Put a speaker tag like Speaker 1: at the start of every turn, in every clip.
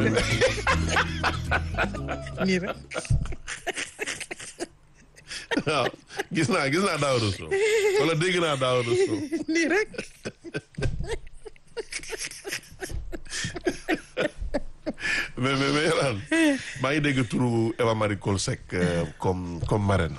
Speaker 1: nii rek
Speaker 2: waaw gis naa gis naa Daouda Sow wala dégg naa Daouda Sow
Speaker 1: nii rek
Speaker 2: mais mais mais Yolaan maa ngi dégg turu Eva Marie Coll Seck euh, comme comme marraine.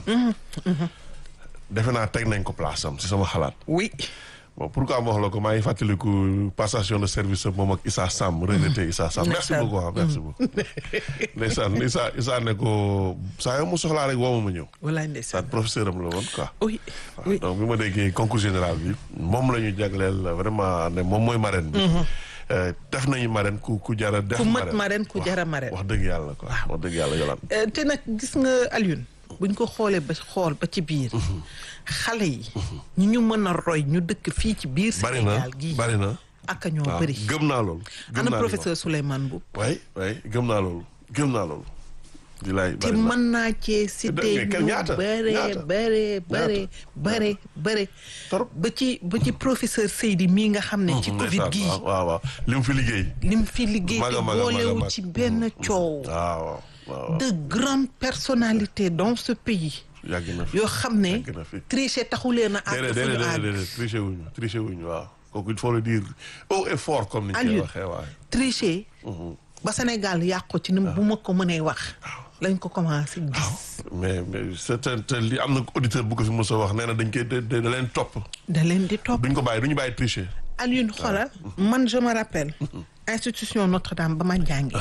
Speaker 2: defe naa teg nañ ko place am si sama xalaat.
Speaker 1: oui
Speaker 2: bon pourquoi ma wax la ko maa ngi fàttaliku passation de service moom ak Issa Sam regretté Issa Sam merci
Speaker 1: Ndeysaan.
Speaker 2: beaucoup ah merci beaucoup ndeysaan Issa Issa ne ko saa yoo mu soxlaa rek woo ma ma ñëw
Speaker 1: walaay
Speaker 2: sa
Speaker 1: ndeysaan
Speaker 2: professeur am la woon quoi
Speaker 1: oui
Speaker 2: waaw
Speaker 1: oui
Speaker 2: donc bi ma déggee concours général bi moom la ñu jagleel vraiment ne moom mooy marraine bi Euh, def nañu marraine ku ku jara def
Speaker 1: ku mat marraine ku jara marraine
Speaker 2: wax dëgg yàlla quoi wax dëgg yàlla yolaan
Speaker 1: Euh, te nag gis nga Alioune buñ ko xoolee ba xool ba ci biir xale yi ñi ñu mën a roy ñu dëkk fii ci biir
Speaker 2: bari na
Speaker 1: Sénégal gii
Speaker 2: bari na
Speaker 1: ak a ñoo
Speaker 2: waaw
Speaker 1: bëri
Speaker 2: gëm naa loolu gëm
Speaker 1: ana
Speaker 2: naa
Speaker 1: professeur Souleymane Mboup
Speaker 2: waay waay gëm naa loolu gëm naa loolu di laay
Speaker 1: te
Speaker 2: bari na
Speaker 1: mën naa cee cité
Speaker 2: mais
Speaker 1: ñu
Speaker 2: ñaata?
Speaker 1: bare
Speaker 2: ñaata?
Speaker 1: bare bare bare bare
Speaker 2: Trop.
Speaker 1: ba ci ba ci professeur Seydi mii nga xam ne ci Covid
Speaker 2: ndeysaan,
Speaker 1: gii
Speaker 2: waaw waaw waaw li mu fi liggéey
Speaker 1: lim fi liggéey
Speaker 2: Maga,
Speaker 1: te
Speaker 2: maga, maga,
Speaker 1: boolewu
Speaker 2: maga.
Speaker 1: ci benn coow
Speaker 2: waaw waaw waaw
Speaker 1: de grandes personnalités dans ce pays
Speaker 2: yàgg na fi
Speaker 1: yoo xam ne
Speaker 2: yàgg na fi
Speaker 1: tricher taxuleen a àgg
Speaker 2: déedéet
Speaker 1: fu ñu
Speaker 2: déedéet
Speaker 1: àgg
Speaker 2: déedéet triché wuñu triché wuñu waaw kooku il faut le dire haut et fort comme ni ñu koy
Speaker 1: Aliou.
Speaker 2: waxee waay
Speaker 1: tricher ba Sénégal yàqu ci ni bu ma ko mënee wax lañ ko commencé gis
Speaker 2: mais mais c'est un te li am na auditeur bu ko fi mos a wax nee na dañ koy da da da leen topp
Speaker 1: da leen di topp
Speaker 2: duñ ko bàyyi duñu bàyyi tricher
Speaker 1: Alioune xoolal man je me rappelle institution Notre-Dame ba ma jàngi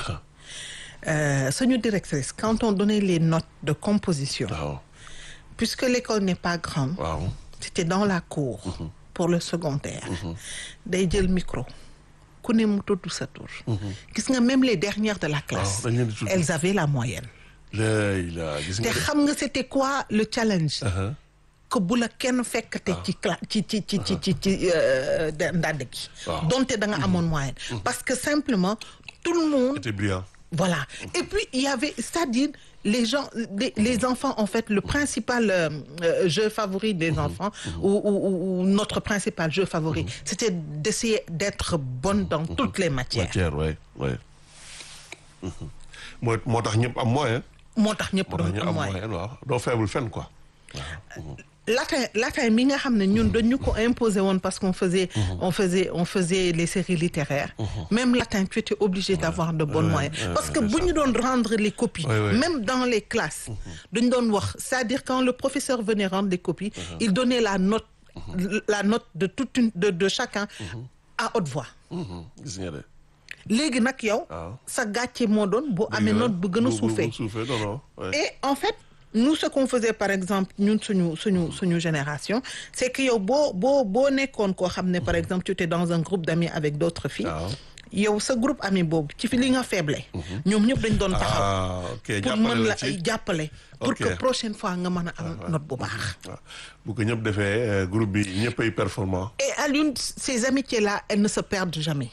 Speaker 1: euh, suñu directrice quand on donnait les notes de composition
Speaker 2: waaw
Speaker 1: puisque l'école n'est pas grande
Speaker 2: waaw
Speaker 1: c'était dans la cour pour le secondaire day jël micro ku ne mu tudd sa tur gis nga même les dernières de la classe
Speaker 2: dañ leen di tudd.
Speaker 1: elles avaient la moyenne
Speaker 2: léegi la gis
Speaker 1: te
Speaker 2: nga de
Speaker 1: xam nga c'était quoi le challenge
Speaker 2: Uh-huh.
Speaker 1: que bu la kenn fekkate ci cla ci ci ci ci ci ci euh, da- ndànd gi
Speaker 2: Waaw.
Speaker 1: donte da nga amoon moyenne parce que simplement tout le monde
Speaker 2: c'était brillant
Speaker 1: voilà et puis il y avait c'est-à-dire les gens les, les enfants en fait le principal euh, euh, jeu favori des enfants ou, ou, ou- ou notre principal jeu favori c'était d'essayer d'être bonne dans toutes les matières
Speaker 2: matière ouais ouais moo moo tax ñëpp am moyen
Speaker 1: moo tax ñëpp
Speaker 2: moo tax
Speaker 1: doon
Speaker 2: ñëpp
Speaker 1: am
Speaker 2: am
Speaker 1: moyen
Speaker 2: moyen waaw doo faible fenn quoi
Speaker 1: latin latin mi nga xam ne ñun dañu ko imposer woon parce qu'on faisait on faisait on faisait les séries littéraires même latin tu étais obligé d'avoir de bons
Speaker 2: Ouais,
Speaker 1: moyens
Speaker 2: ouais,
Speaker 1: parce que
Speaker 2: c'est
Speaker 1: bu
Speaker 2: ça.
Speaker 1: ñu doon rendre les copies
Speaker 2: Ouais, ouais.
Speaker 1: même dans les classes dañu doon wax c'est-à-dire quand le professeur venait rendre les copies il donnait la note la note de toute une de de chacun à haute voix
Speaker 2: Mhm, gis nga de
Speaker 1: léegi nag yow
Speaker 2: waaw.
Speaker 1: sa gàcce moo doon boo amee
Speaker 2: Dëgg la.
Speaker 1: note bu gën a
Speaker 2: bu
Speaker 1: suufee
Speaker 2: suufee non non ouais.
Speaker 1: et en fait nous ce qu'on faisait par exemple ñun suñu suñu suñu génération c'est que yow boo boo boo nekkoon koo xam ne par exemple tu étais dans un groupe d'amis avec d'autres filles
Speaker 2: waaw
Speaker 1: yow sa groupe ami boobu ci fi li nga faible ñoom ñëpp dañ doon taxaw
Speaker 2: ah ok
Speaker 1: pour
Speaker 2: jàppale
Speaker 1: mën
Speaker 2: la
Speaker 1: la
Speaker 2: ci
Speaker 1: ay jàppale pour
Speaker 2: Ok.
Speaker 1: que prochaine fois nga mën a am note bu baax
Speaker 2: waaw bu ko ñëpp defee euh, groupe bi ñëpp ay performant
Speaker 1: et à l'une ces amitiés là elles ne se perdent jamais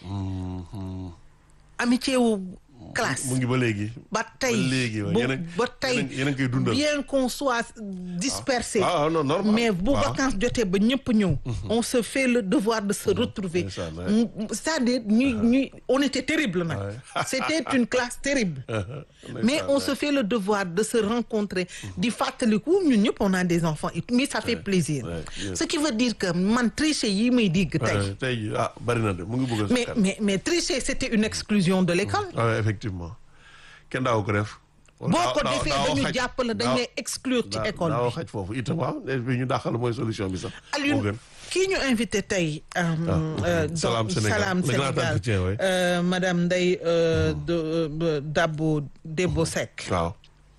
Speaker 1: amitié wu classe
Speaker 2: mu ngi ba léegi
Speaker 1: ba tey
Speaker 2: ba léegi waaw.
Speaker 1: ba
Speaker 2: Yéen a-
Speaker 1: ba tey
Speaker 2: yéen a- yéen a ngi koy dundal.
Speaker 1: bien qu'on soit dispersé
Speaker 2: ah non normal
Speaker 1: mais bu
Speaker 2: waaw.
Speaker 1: vacances jotee ba ñëpp ñëw on se fait le devoir de se retrouver
Speaker 2: ndeysaan, ouais.
Speaker 1: M- c'est-à-dire ñuy ñuy on était terrible nag
Speaker 2: Ouais.
Speaker 1: c'était une classe terrible
Speaker 2: Ndeysaan,
Speaker 1: mais on
Speaker 2: ouais.
Speaker 1: se fait le devoir de se rencontrer di fàttaliku ñun ñëpp on a des enfants et tout, mais ça fait plaisir
Speaker 2: ouais, yes.
Speaker 1: ce qui veut dire que man tricher yi may digg tey
Speaker 2: Ouais, tey jii ah bari na de mu ngi bëgg a
Speaker 1: mais
Speaker 2: sakkan.
Speaker 1: mais mais tricher c'était une exclusion de l'école
Speaker 2: ah ouais, effectivement kenn daaw ko def
Speaker 1: boo
Speaker 2: Daaw-
Speaker 1: ko
Speaker 2: daaw-
Speaker 1: defee
Speaker 2: daaw
Speaker 1: dañu
Speaker 2: xaj-
Speaker 1: jàpp la dañ
Speaker 2: daaw-
Speaker 1: lay exclure ci
Speaker 2: daaw-
Speaker 1: école
Speaker 2: daaw
Speaker 1: bi
Speaker 2: xaj foofu itam waaw et puis ñu dàqal mooy solution bi sax moo
Speaker 1: Alioune
Speaker 2: gën
Speaker 1: kii ñu invité tey euh, euh, dans
Speaker 2: Salam Sénégal.
Speaker 1: Salam
Speaker 2: Le grand
Speaker 1: Sénégal
Speaker 2: entretien, oui.
Speaker 1: euh, madame Ndeye euh, de euh, Dabo Debo Seck
Speaker 2: waaw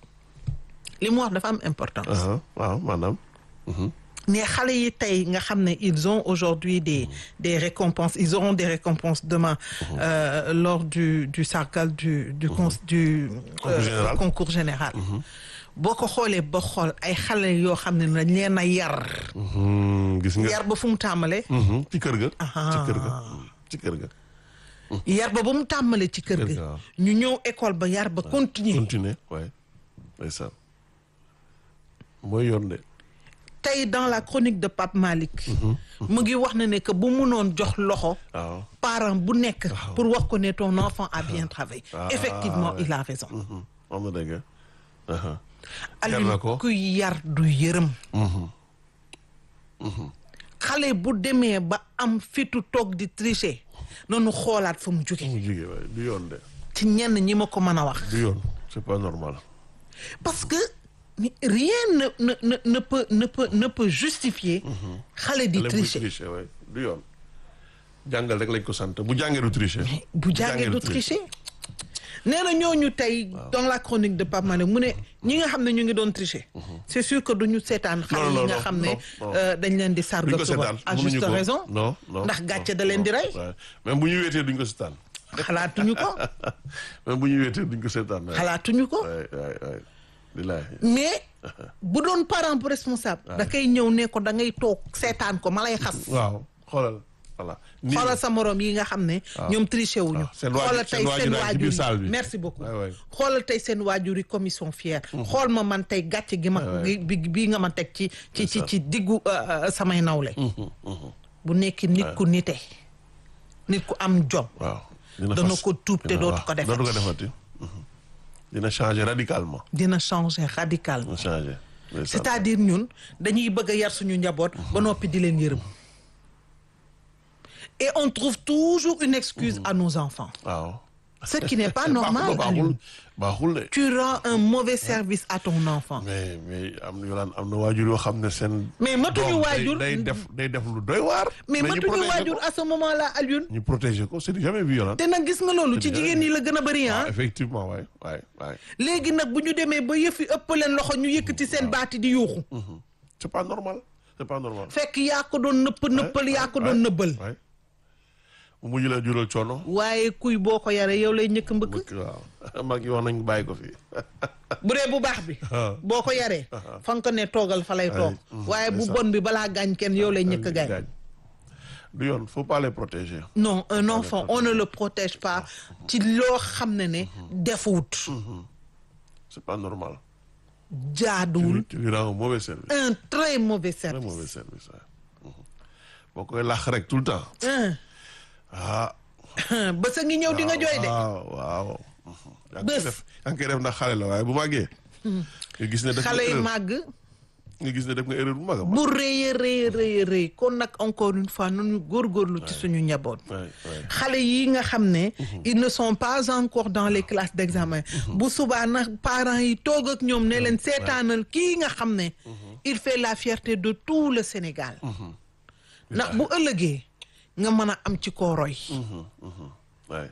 Speaker 1: li mu wax dafa am importance
Speaker 2: aha, waaw maanaam
Speaker 1: mais xale yi tey nga xam ne ils ont aujourd'hui des des récompenses ils auront des récompenses demain euh, lors du du sargal du du cons- du
Speaker 2: Concours général.
Speaker 1: concours général boo ko xoolee ba xool ay xale yoo xam ne dañ leen a yar
Speaker 2: Mhm, gis nga
Speaker 1: yar ba fu mu tàmbalee
Speaker 2: Mhm, ci kër ga
Speaker 1: Aha.
Speaker 2: ci kër ga ci kër ga
Speaker 1: yar ba ba mu tàmbalee ci kër
Speaker 2: Kër
Speaker 1: gi
Speaker 2: ga, waaw.
Speaker 1: ñu ñëw école ba yar ba continuer
Speaker 2: continuer waaye ndeysaan mooy yoon de
Speaker 1: tey dans la chronique de Pape Malick mu ngi wax na ne que bu munoon jox loxo
Speaker 2: waaw
Speaker 1: parent bu nekk pour wax ko ne ton enfant a bien travaillé
Speaker 2: Ah,
Speaker 1: effectivement
Speaker 2: ouais.
Speaker 1: il a raison
Speaker 2: Mhm. am na dëgg aha
Speaker 1: Aliou
Speaker 2: na ko.
Speaker 1: ku yar du yërëm xale bu demee ba am fitu toog di tricher noonu xoolaat fa mu jóge
Speaker 2: mu jigee waaye du yoon de
Speaker 1: ci ñenn ñi ma ko mën a wax
Speaker 2: du yoon c'est pas normal
Speaker 1: parce que ni- rien ne ne ne ne peut ne peut ne peut justifier xale di
Speaker 2: Xale buy
Speaker 1: tricher
Speaker 2: tricher waaye du yoon jàngal rek lañ ko sant bu jàngee du tricher
Speaker 1: bu jàngee du tricher nee na ñooñu tey dans la chronique de Pape Mané mu ne ñi nga xam ne ñu ngi doon tricher c'est sûr que duñu seetaan xale yi
Speaker 2: non,
Speaker 1: nga
Speaker 2: non,
Speaker 1: xam ne
Speaker 2: non, non.
Speaker 1: euh, dañ leen di
Speaker 2: duñ
Speaker 1: sarga
Speaker 2: ko
Speaker 1: suba
Speaker 2: seetaan
Speaker 1: à
Speaker 2: mënuñu
Speaker 1: juste
Speaker 2: ko
Speaker 1: raison
Speaker 2: non non
Speaker 1: ndax
Speaker 2: non,
Speaker 1: gàcce da leen di
Speaker 2: non,
Speaker 1: rey
Speaker 2: ouais. même bu ñu weetee duñ ko seetaan
Speaker 1: xalaatuñu ko
Speaker 2: même bu ñu weetee duñ ko seetaan waaye
Speaker 1: xalaatuñu ko
Speaker 2: waay waay waay billaahi
Speaker 1: mais bu doon parent bu responsable da kay ñëw ne ko da ngay toog seetaan ko ma lay xas
Speaker 2: waaw xoolal voilà nii
Speaker 1: xoolal sa morom yi nga xam ne ñoom triché wuñu
Speaker 2: waaw, seen waajur-
Speaker 1: xoolal tey
Speaker 2: seen waajur
Speaker 1: seen
Speaker 2: yaa ngi ci biir
Speaker 1: waajur
Speaker 2: salle
Speaker 1: yi
Speaker 2: bi.
Speaker 1: merci beaucoup
Speaker 2: waay waay
Speaker 1: xoolal tey seen waajur yi commission fière xool ma man tey gàcce gi ma
Speaker 2: waay.
Speaker 1: bi bii nga ma teg ci ci ci ci diggu euh, euh, samay nawle bu nekk nit ku nite nit ku am jom
Speaker 2: waaw dina
Speaker 1: dana
Speaker 2: fas-
Speaker 1: ko tuub te
Speaker 2: dina-
Speaker 1: dootu
Speaker 2: waaw,
Speaker 1: ko defati.
Speaker 2: dootu ko defati Mhm. dina changer radicalement
Speaker 1: dina changer radicalement
Speaker 2: dina changer ndeysaan.
Speaker 1: c'est-à-dire ñun dañuy bëgg a yar suñu njaboot ba noppi di leen yërëm et on trouve toujours une excuse à nos enfants
Speaker 2: waaw
Speaker 1: ce qui n'est pas normal
Speaker 2: baaxul
Speaker 1: Aliou.
Speaker 2: baaxul de
Speaker 1: tu rends un mauvais service à ton enfant
Speaker 2: mais mais am na yolaan am na waajur yoo xam ne seen
Speaker 1: Mais matuñu
Speaker 2: doom day-
Speaker 1: waajur.
Speaker 2: day def day def lu doy waar
Speaker 1: mais
Speaker 2: ñu
Speaker 1: matuñu
Speaker 2: protéger
Speaker 1: waajur
Speaker 2: ko.
Speaker 1: à ce moment-là Alioune
Speaker 2: ñu protéger ko c'est jamais vu yolaan
Speaker 1: te nag gis nga loolu ci
Speaker 2: C'est
Speaker 1: jigéen ñi la gën a bëri ah
Speaker 2: waaw effectivement waay waay waay
Speaker 1: léegi nag bu ñu demee ba yëfi ëpp leen loxo ñu yëkkati seen baati di yuuxu
Speaker 2: Mhm. c'est pas normal c'est pas normal
Speaker 1: fekk yaa ko doon nëpp nëppal yaa ko doon nëbbal
Speaker 2: waay mu mujj la jural coono
Speaker 1: waaye kuy boo ko yaree yow lay ñëkk mbëkk
Speaker 2: bëgg waaw mag yi wax nañ bàyyi ko fii
Speaker 1: bu dee bu baax bi
Speaker 2: Ah.
Speaker 1: boo ko yaree fa nga ko ne toogal fa lay toog
Speaker 2: mhm,
Speaker 1: waaye bu
Speaker 2: c'est ça.
Speaker 1: bon bi balaa gaañ kenn yow lay ñëkk gaañ
Speaker 2: gaañ du yoon faut pas les protéger
Speaker 1: non un enfant on ne le protège pas ci loo xam ne ne defuwut
Speaker 2: c'est pas normal
Speaker 1: jaaduwul
Speaker 2: tu lui rends un mauvais service
Speaker 1: un très mauvais
Speaker 2: très
Speaker 1: service
Speaker 2: mauvais service waay Mhm. boo koy làq rek tout le temps
Speaker 1: Hein.
Speaker 2: ah
Speaker 1: ba sa ngi ñëw di nga jooy de
Speaker 2: waaw waaw yaa ngi koy
Speaker 1: Bés.
Speaker 2: def yaa ngi koy def ndax xale la waaye bu màggee nga gis ne def nga
Speaker 1: xale yi
Speaker 2: erreur
Speaker 1: màgg
Speaker 2: nga gis ne def nga erreur bu mag a mag
Speaker 1: bu rëy a rëy a rëy a rëy kon nag encore une fois nañu góorgóorlu ci suñu njaboot
Speaker 2: waay waay
Speaker 1: xale yi nga xam ne ils ne sont pas encore dans les classes d'examen bu subaa nag parents yi toog ak ñoom ne leen seetaanal kii nga xam ne il fait la fierté de tout le Sénégal ndax bu ëllëgee nga mën a am ci koo roy
Speaker 2: waay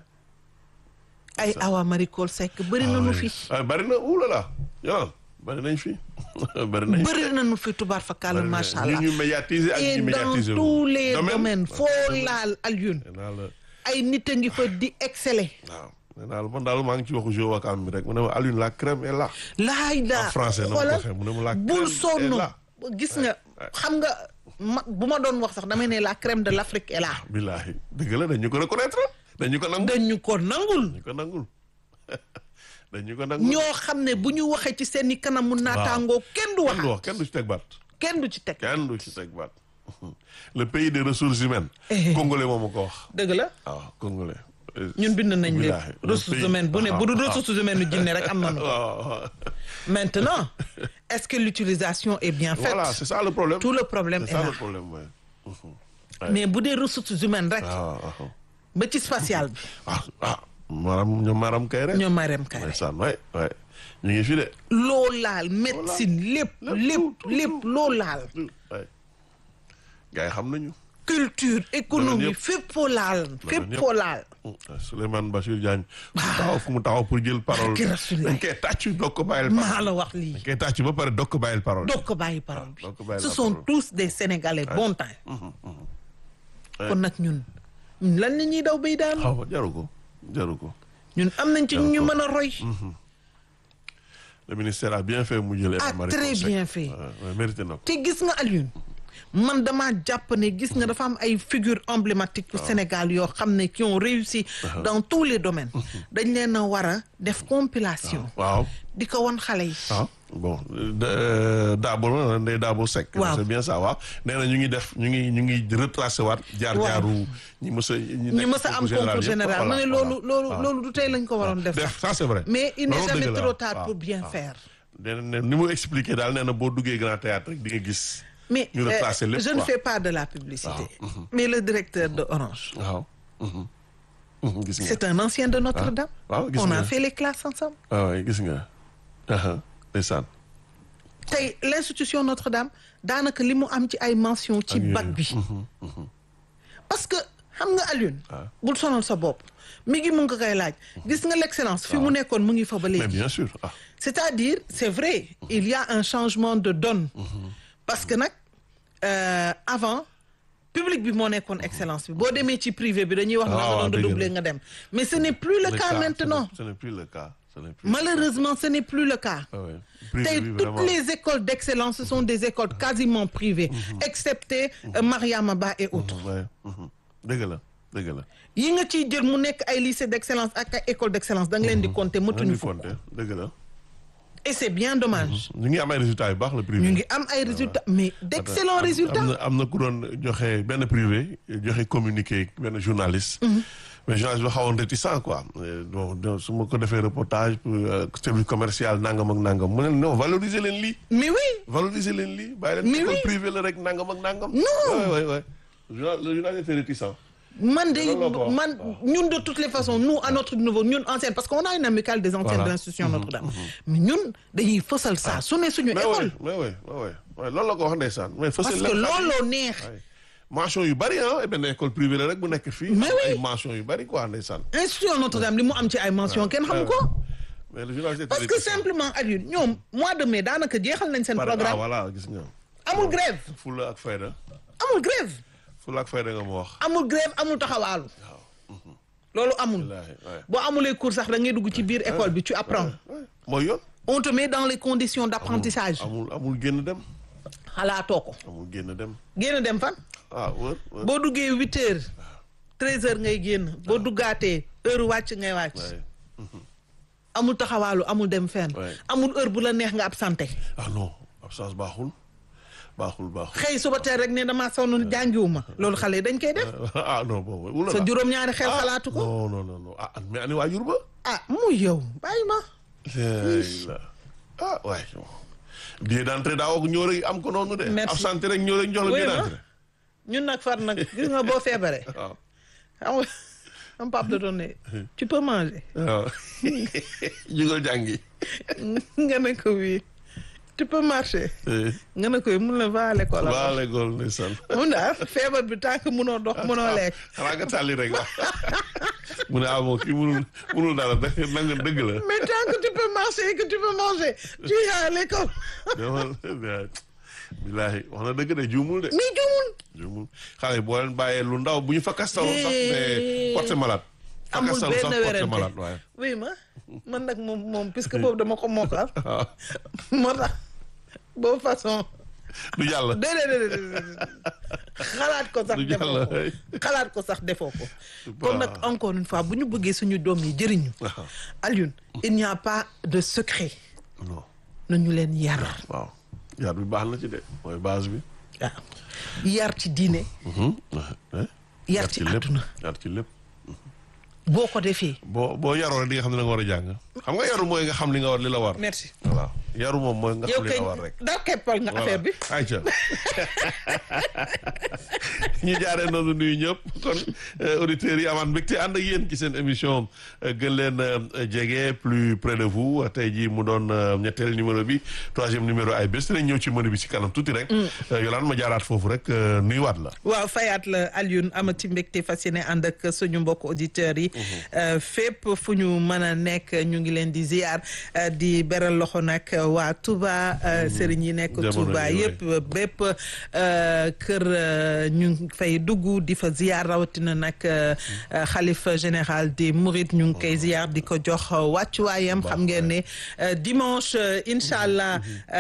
Speaker 1: ay Awa Marie Coll Seck bëri nañu fi
Speaker 2: ah bari na oulala yoon bari nañ fi bari nañ fi
Speaker 1: bëri nañu fi tubaar fakàll
Speaker 2: bari na-
Speaker 1: macha
Speaker 2: ñu
Speaker 1: allah
Speaker 2: ñu médiatiser ak
Speaker 1: et
Speaker 2: ñu
Speaker 1: dans
Speaker 2: médiatiser
Speaker 1: tous les
Speaker 2: Domaine.
Speaker 1: domaines
Speaker 2: waaw.
Speaker 1: foo laal Alioune
Speaker 2: nee naa la
Speaker 1: ay nit a ngi fa di exceller
Speaker 2: waaw nee naa la man daal maa ngi ci waxu jeu wakaam bi rek mu ne ma Alioune la crème est là
Speaker 1: laay daa
Speaker 2: En français, na ma ko
Speaker 1: xoolal
Speaker 2: waxee, mu ne ma la
Speaker 1: bul
Speaker 2: crème
Speaker 1: sonn
Speaker 2: est là.
Speaker 1: gis nga xam nga ma bu ma doon wax sax damay ne la crème de l'Afrique est là
Speaker 2: billahi dëgg la dañu ko reconnaître dañu ko nangul
Speaker 1: dañu ko nangul
Speaker 2: dañu ko nangul dañu ko nangul
Speaker 1: ñoo xam ne bu ñu waxee ci seeni kanamu naataangoo kenn du
Speaker 2: kenn du
Speaker 1: wax
Speaker 2: wax kenn du ci teg baat
Speaker 1: kenn du ci teg
Speaker 2: kenn du ci teg baat le pays des ressources humaines
Speaker 1: Eh.
Speaker 2: congolais moom ko wax
Speaker 1: dëgg la
Speaker 2: waaw congolais
Speaker 1: ñun bind nañ leen
Speaker 2: Billahi, le
Speaker 1: ressources
Speaker 2: pays-
Speaker 1: humaines bu ne bu dul
Speaker 2: waaw,
Speaker 1: ressources humaines nu jinne rek am nañu ko
Speaker 2: waaw waaw.
Speaker 1: maintenant est-ce que l'utilisation est bien faite
Speaker 2: voilà c'est ça le problème
Speaker 1: tout le problème
Speaker 2: c'est
Speaker 1: est
Speaker 2: ça
Speaker 1: là
Speaker 2: le problème ouais. Mhm.
Speaker 1: mais bu dee ressources humaines rek
Speaker 2: waaw waaw
Speaker 1: ba ci spatial bi
Speaker 2: ah ah maram ñoom maram kay rek
Speaker 1: ñoom Marème Kayre
Speaker 2: ndeysaan waay waay ñu ngi fi de
Speaker 1: loo laal médecine lépp lépp lépp loo laal
Speaker 2: waay gars yi xam nañu
Speaker 1: culture économie
Speaker 2: yëpp.
Speaker 1: fépp foo laal fépp
Speaker 2: yëpp.
Speaker 1: foo laal
Speaker 2: Souleymane Bachir Diagne fu mu taxaw fu mu taxaw pour jël parole
Speaker 1: Barke Rasulullah.
Speaker 2: dañ koy tàcc doog ko bàyyil parole
Speaker 1: maa la wax lii
Speaker 2: dañ koy tàcc ba pare doog ko bàyyil parole
Speaker 1: doog ko bàyyi parole bi
Speaker 2: doog ko bàyyi
Speaker 1: ce
Speaker 2: la
Speaker 1: sont
Speaker 2: parole.
Speaker 1: tous des sénégalais bon temps
Speaker 2: Ouais.
Speaker 1: kon nag ñun ñun lan la ñuy daw bay daanu
Speaker 2: xaw ma jaru ko jaru ko
Speaker 1: ñun am nañ ci ñu ñu mën a roy
Speaker 2: le ministère a bien fait mu jël
Speaker 1: Ah,
Speaker 2: Eva Marie
Speaker 1: très
Speaker 2: Coll Seck.
Speaker 1: bien fait.
Speaker 2: Ouais, ouais, mérité na ko
Speaker 1: te gis nga Alioune man dama jàpp ne gis nga dafa am ay figures emblématiques au Sénégal yoo xam ne qui ont réussi dans tous les domaines dañ leen a war a def compilation
Speaker 2: waaw
Speaker 1: di ko won xale yi
Speaker 2: waaw bon de- Dabo la Ndeye Dabo Seck.
Speaker 1: Waaw.
Speaker 2: c'est bien ça waaw nee na ñu ngi def ñu ngi ñu ngi retracé waat. jaar
Speaker 1: Waaw.
Speaker 2: jaaru ñi mës a. ñi
Speaker 1: ñu
Speaker 2: nekk
Speaker 1: mës a am
Speaker 2: concours
Speaker 1: concours général ma ne
Speaker 2: voilà,
Speaker 1: loolu
Speaker 2: voilà.
Speaker 1: loolu
Speaker 2: waaw.
Speaker 1: loolu du tey lañ ko waroon def
Speaker 2: def ça c'est vrai.
Speaker 1: mais il n'est
Speaker 2: Loolu
Speaker 1: jamais
Speaker 2: dëgg la,
Speaker 1: trop
Speaker 2: waaw.
Speaker 1: tard
Speaker 2: waaw.
Speaker 1: pour bien
Speaker 2: waaw.
Speaker 1: faire
Speaker 2: nee na ni mu expliqué daal nee na boo duggee grand théâtre rek di nga gis.
Speaker 1: mais
Speaker 2: ñu retracé
Speaker 1: euh,
Speaker 2: lépp
Speaker 1: je ne
Speaker 2: quoi.
Speaker 1: fais pas de la publicité mais le directeur de Orange
Speaker 2: waaw. Mhm. Mhm, gis nga.
Speaker 1: c'est un ancien de Notre-Dame
Speaker 2: waaw gis
Speaker 1: on a
Speaker 2: nga.
Speaker 1: fait les classes ensemble
Speaker 2: waaw waay gis nga. aha ndeysaan.
Speaker 1: tey l'institution Notre-Dame daanaka li mu am ci ay mention ci
Speaker 2: Ak yooyu.
Speaker 1: bac bi parce que xam nga Alioune
Speaker 2: waaw.
Speaker 1: bul sonal sa bopp mi ngi mu nga koy laaj gis nga l'excellence fi mu nekkoon mu ngi fa ba
Speaker 2: mais
Speaker 1: léegi
Speaker 2: bien sûr ah.
Speaker 1: c'est-à-dire c'est vrai il y a un changement de donne parce que nag euh, avant public bi moo nekkoon excellence bi boo demee ci privé bi dañuy wax na
Speaker 2: Ah,
Speaker 1: nga
Speaker 2: waaw,
Speaker 1: doon
Speaker 2: dëgg la.
Speaker 1: redoubler nga dem mais ce n'est plus le,
Speaker 2: Le
Speaker 1: cas,
Speaker 2: cas,
Speaker 1: maintenant
Speaker 2: ce n'est- ce n'est plus le cas. ce n'est plus.
Speaker 1: malheureusement ce n'est plus le cas
Speaker 2: Ah ouais. Privé
Speaker 1: tey
Speaker 2: bi,
Speaker 1: toutes
Speaker 2: vraiment.
Speaker 1: les écoles d'excellence ce sont des écoles quasiment privées excepté euh, Mariama Ba et autres
Speaker 2: Ouais. Mhm. dëgg la dëgg la.
Speaker 1: yi nga ciy jël mu nekk ay lycée d'excellence ak ay école d'excellence da nga leen di compter
Speaker 2: ñu
Speaker 1: mëtuñu
Speaker 2: ngi
Speaker 1: fukk
Speaker 2: compter dëgg la.
Speaker 1: et c'est bien dommage
Speaker 2: ñu ngi am ay résultats yu baax le privé.
Speaker 1: ñu ngi am ay résultats mais d'excellents
Speaker 2: am-
Speaker 1: résultats
Speaker 2: am na am na ku doon joxe benn privé joxe communiqué benn journaliste. mais journaliste bi xawoon réticent quoi. Euh, bon donc su ma ko defee reportage pour euh, service commercial nangam ak nangam mu ne non valoriser leen lii.
Speaker 1: mais oui
Speaker 2: valoriser leen lii bàyyi leen
Speaker 1: Mais
Speaker 2: école
Speaker 1: oui.
Speaker 2: privée la rek nangam ak nangam.
Speaker 1: Non.
Speaker 2: ouais ouais ouais. Journal- le journaliste était réticent.
Speaker 1: man de
Speaker 2: Loolu la ko wax.
Speaker 1: man ñun de toutes les façons nous à notre niveau ñun anciennes parce qu'on a une amicale des anciennes
Speaker 2: Voilà.
Speaker 1: de l'institution Notre-Dame mais ñun dañuy fësal ça su ne suñu
Speaker 2: mais
Speaker 1: école
Speaker 2: oui mais oui mais oui ouais, loolu la ko wax ndeysaan. mais
Speaker 1: parce
Speaker 2: fësal
Speaker 1: que
Speaker 2: lépp xam
Speaker 1: looloo neex
Speaker 2: Ouais. mention yu bari ah benn école privée la rek bu nekk fii.
Speaker 1: Mais
Speaker 2: am
Speaker 1: oui.
Speaker 2: ay mention yu bari quoi ndeysaan.
Speaker 1: institution Notre-Dame li mu am ci ay mention kenn xamu ko
Speaker 2: mais le journaliste était
Speaker 1: parce que
Speaker 2: réticent.
Speaker 1: simplement Alioune ñoom mois de mai daanaka jeexal nañ seen
Speaker 2: Par- ah
Speaker 1: programme
Speaker 2: voilà gis nga.
Speaker 1: amul grève
Speaker 2: fulla ak fayda
Speaker 1: amul grève
Speaker 2: fulla ak fayda nga ma wax.
Speaker 1: amul grève amul taxawaalu loolu amul
Speaker 2: wallaahi ouais.
Speaker 1: boo amulee cours sax da ngay dugg ci biir école bi tu apprends
Speaker 2: Ouais. mooy yoon.
Speaker 1: on te met dans les conditions d'apprentissage
Speaker 2: amul amul génn dem.
Speaker 1: xalaatoo ko
Speaker 2: amul génn dem.
Speaker 1: génn dem fan
Speaker 2: ah wër wër.
Speaker 1: boo duggee huit heures treize heures ngay génn boo duggaatee heure wàcc ngay wàcc
Speaker 2: Ouais.
Speaker 1: amul taxawaalu amul dem fenn
Speaker 2: Ouais.
Speaker 1: amul heure bu la neex nga absenté
Speaker 2: ah non absence baaxul baaxul baaxul.
Speaker 1: xëy suba teel rek ne damaa sonn jàngiwuma loolu xale yi dañ koy def
Speaker 2: ah non boobu. wula
Speaker 1: sa
Speaker 2: la.
Speaker 1: juróom-ñaari xel
Speaker 2: Ah,
Speaker 1: xalaatu ko
Speaker 2: non non non non ah mais ani waajur ba.
Speaker 1: ah mu yow bàyyi ma
Speaker 2: la ah waay. billet d'entrée daa woo ñëw rek am ko noonu de.
Speaker 1: Merci.
Speaker 2: absenté rek ñëw rek jox la
Speaker 1: Oui,
Speaker 2: billet
Speaker 1: ma.
Speaker 2: d'entrée.
Speaker 1: ñun nag far nag gis nga boo feebaree
Speaker 2: waaw.
Speaker 1: xam nga am pap da doon ne tu peux manger
Speaker 2: waaw. jugal jàngi.
Speaker 1: nga ne ko oui tu peux marcher
Speaker 2: Eh,
Speaker 1: nga ne ko oui mun la va à l'école
Speaker 2: waa l'école ndeysaan.
Speaker 1: mun daal feebar bi tant que munoo dox munoo lekk
Speaker 2: xanaa nga tàlli rek la. mu ne ah bon kii munul munul dara da nanga dëgg la.
Speaker 1: mais tant que tu peux marcher et que tu peux manger tu es à l'école
Speaker 2: dama bilaahi wax na dëgg de juumul de.
Speaker 1: mais juumul
Speaker 2: juumul xale yi boo leen bàyyee lu ndaw bu ñu fa kastaloo sax
Speaker 1: Eh.
Speaker 2: mais porte malade. fa
Speaker 1: amul
Speaker 2: kastalu sax
Speaker 1: benn
Speaker 2: porte malade
Speaker 1: werante
Speaker 2: waaye.
Speaker 1: oui ma man nag moom moom puisque boobu dama ko mokkal
Speaker 2: waaw
Speaker 1: moo tax boobu façon
Speaker 2: du jàll.
Speaker 1: déedéet déedéet xalaat ko sax
Speaker 2: Du
Speaker 1: defoo
Speaker 2: jàll,
Speaker 1: ko
Speaker 2: hey.
Speaker 1: xalaat ko sax defoo ko kon nag encore une fois bu ñu bëggee suñu doom yi jëriñu
Speaker 2: waaw
Speaker 1: Alioune il n'y a pas de secret
Speaker 2: non
Speaker 1: nañu leen yar
Speaker 2: waaw yar bi baax na ci de mooy base bi.
Speaker 1: waaw yar ci diine
Speaker 2: Eh?
Speaker 1: yar ci
Speaker 2: lépp
Speaker 1: àdduna
Speaker 2: yar ci lépp.
Speaker 1: boo ko defee
Speaker 2: boo boo yaroo rek di nga xam ne da nga war a jàng. xam nga yaru mooy nga xam li nga war li la war.
Speaker 1: merci
Speaker 2: voilà yaru moom mooy nga
Speaker 1: yow
Speaker 2: xam li
Speaker 1: kay
Speaker 2: la war rek.
Speaker 1: daa keppal nga affaire bi
Speaker 2: ayca ñu jaaree noonu nuyu ñëpp kon auditeurs yi amaat mbégte ànd ak yéen ci seen émission gën leen jege plus près de vous tey jii mu doon ñetteel numéro bi troisième numéro ay bés dinañ ñëw ci menu bi ci kanam tuuti rek. Yolande ma jaaraat foofu rek nuyuwaat la.
Speaker 1: waaw fayaat la Alioune amati mbégte fas yéene ànd ak suñu mbokk auditeurs yi. fépp fu ñu mën a nekk ñu ngi leen di ziar di beral loxo nag waa Touba sëriñ yi nekk
Speaker 2: Jamono
Speaker 1: Touba
Speaker 2: yi,
Speaker 1: yëpp bépp kër ñu ngi fay dugg di fa ziar rawatina nag xalifa général des Mourides ñu ngi koy ziar di ko jox wàccuwaayam xam ngeen ne dimanche incha allah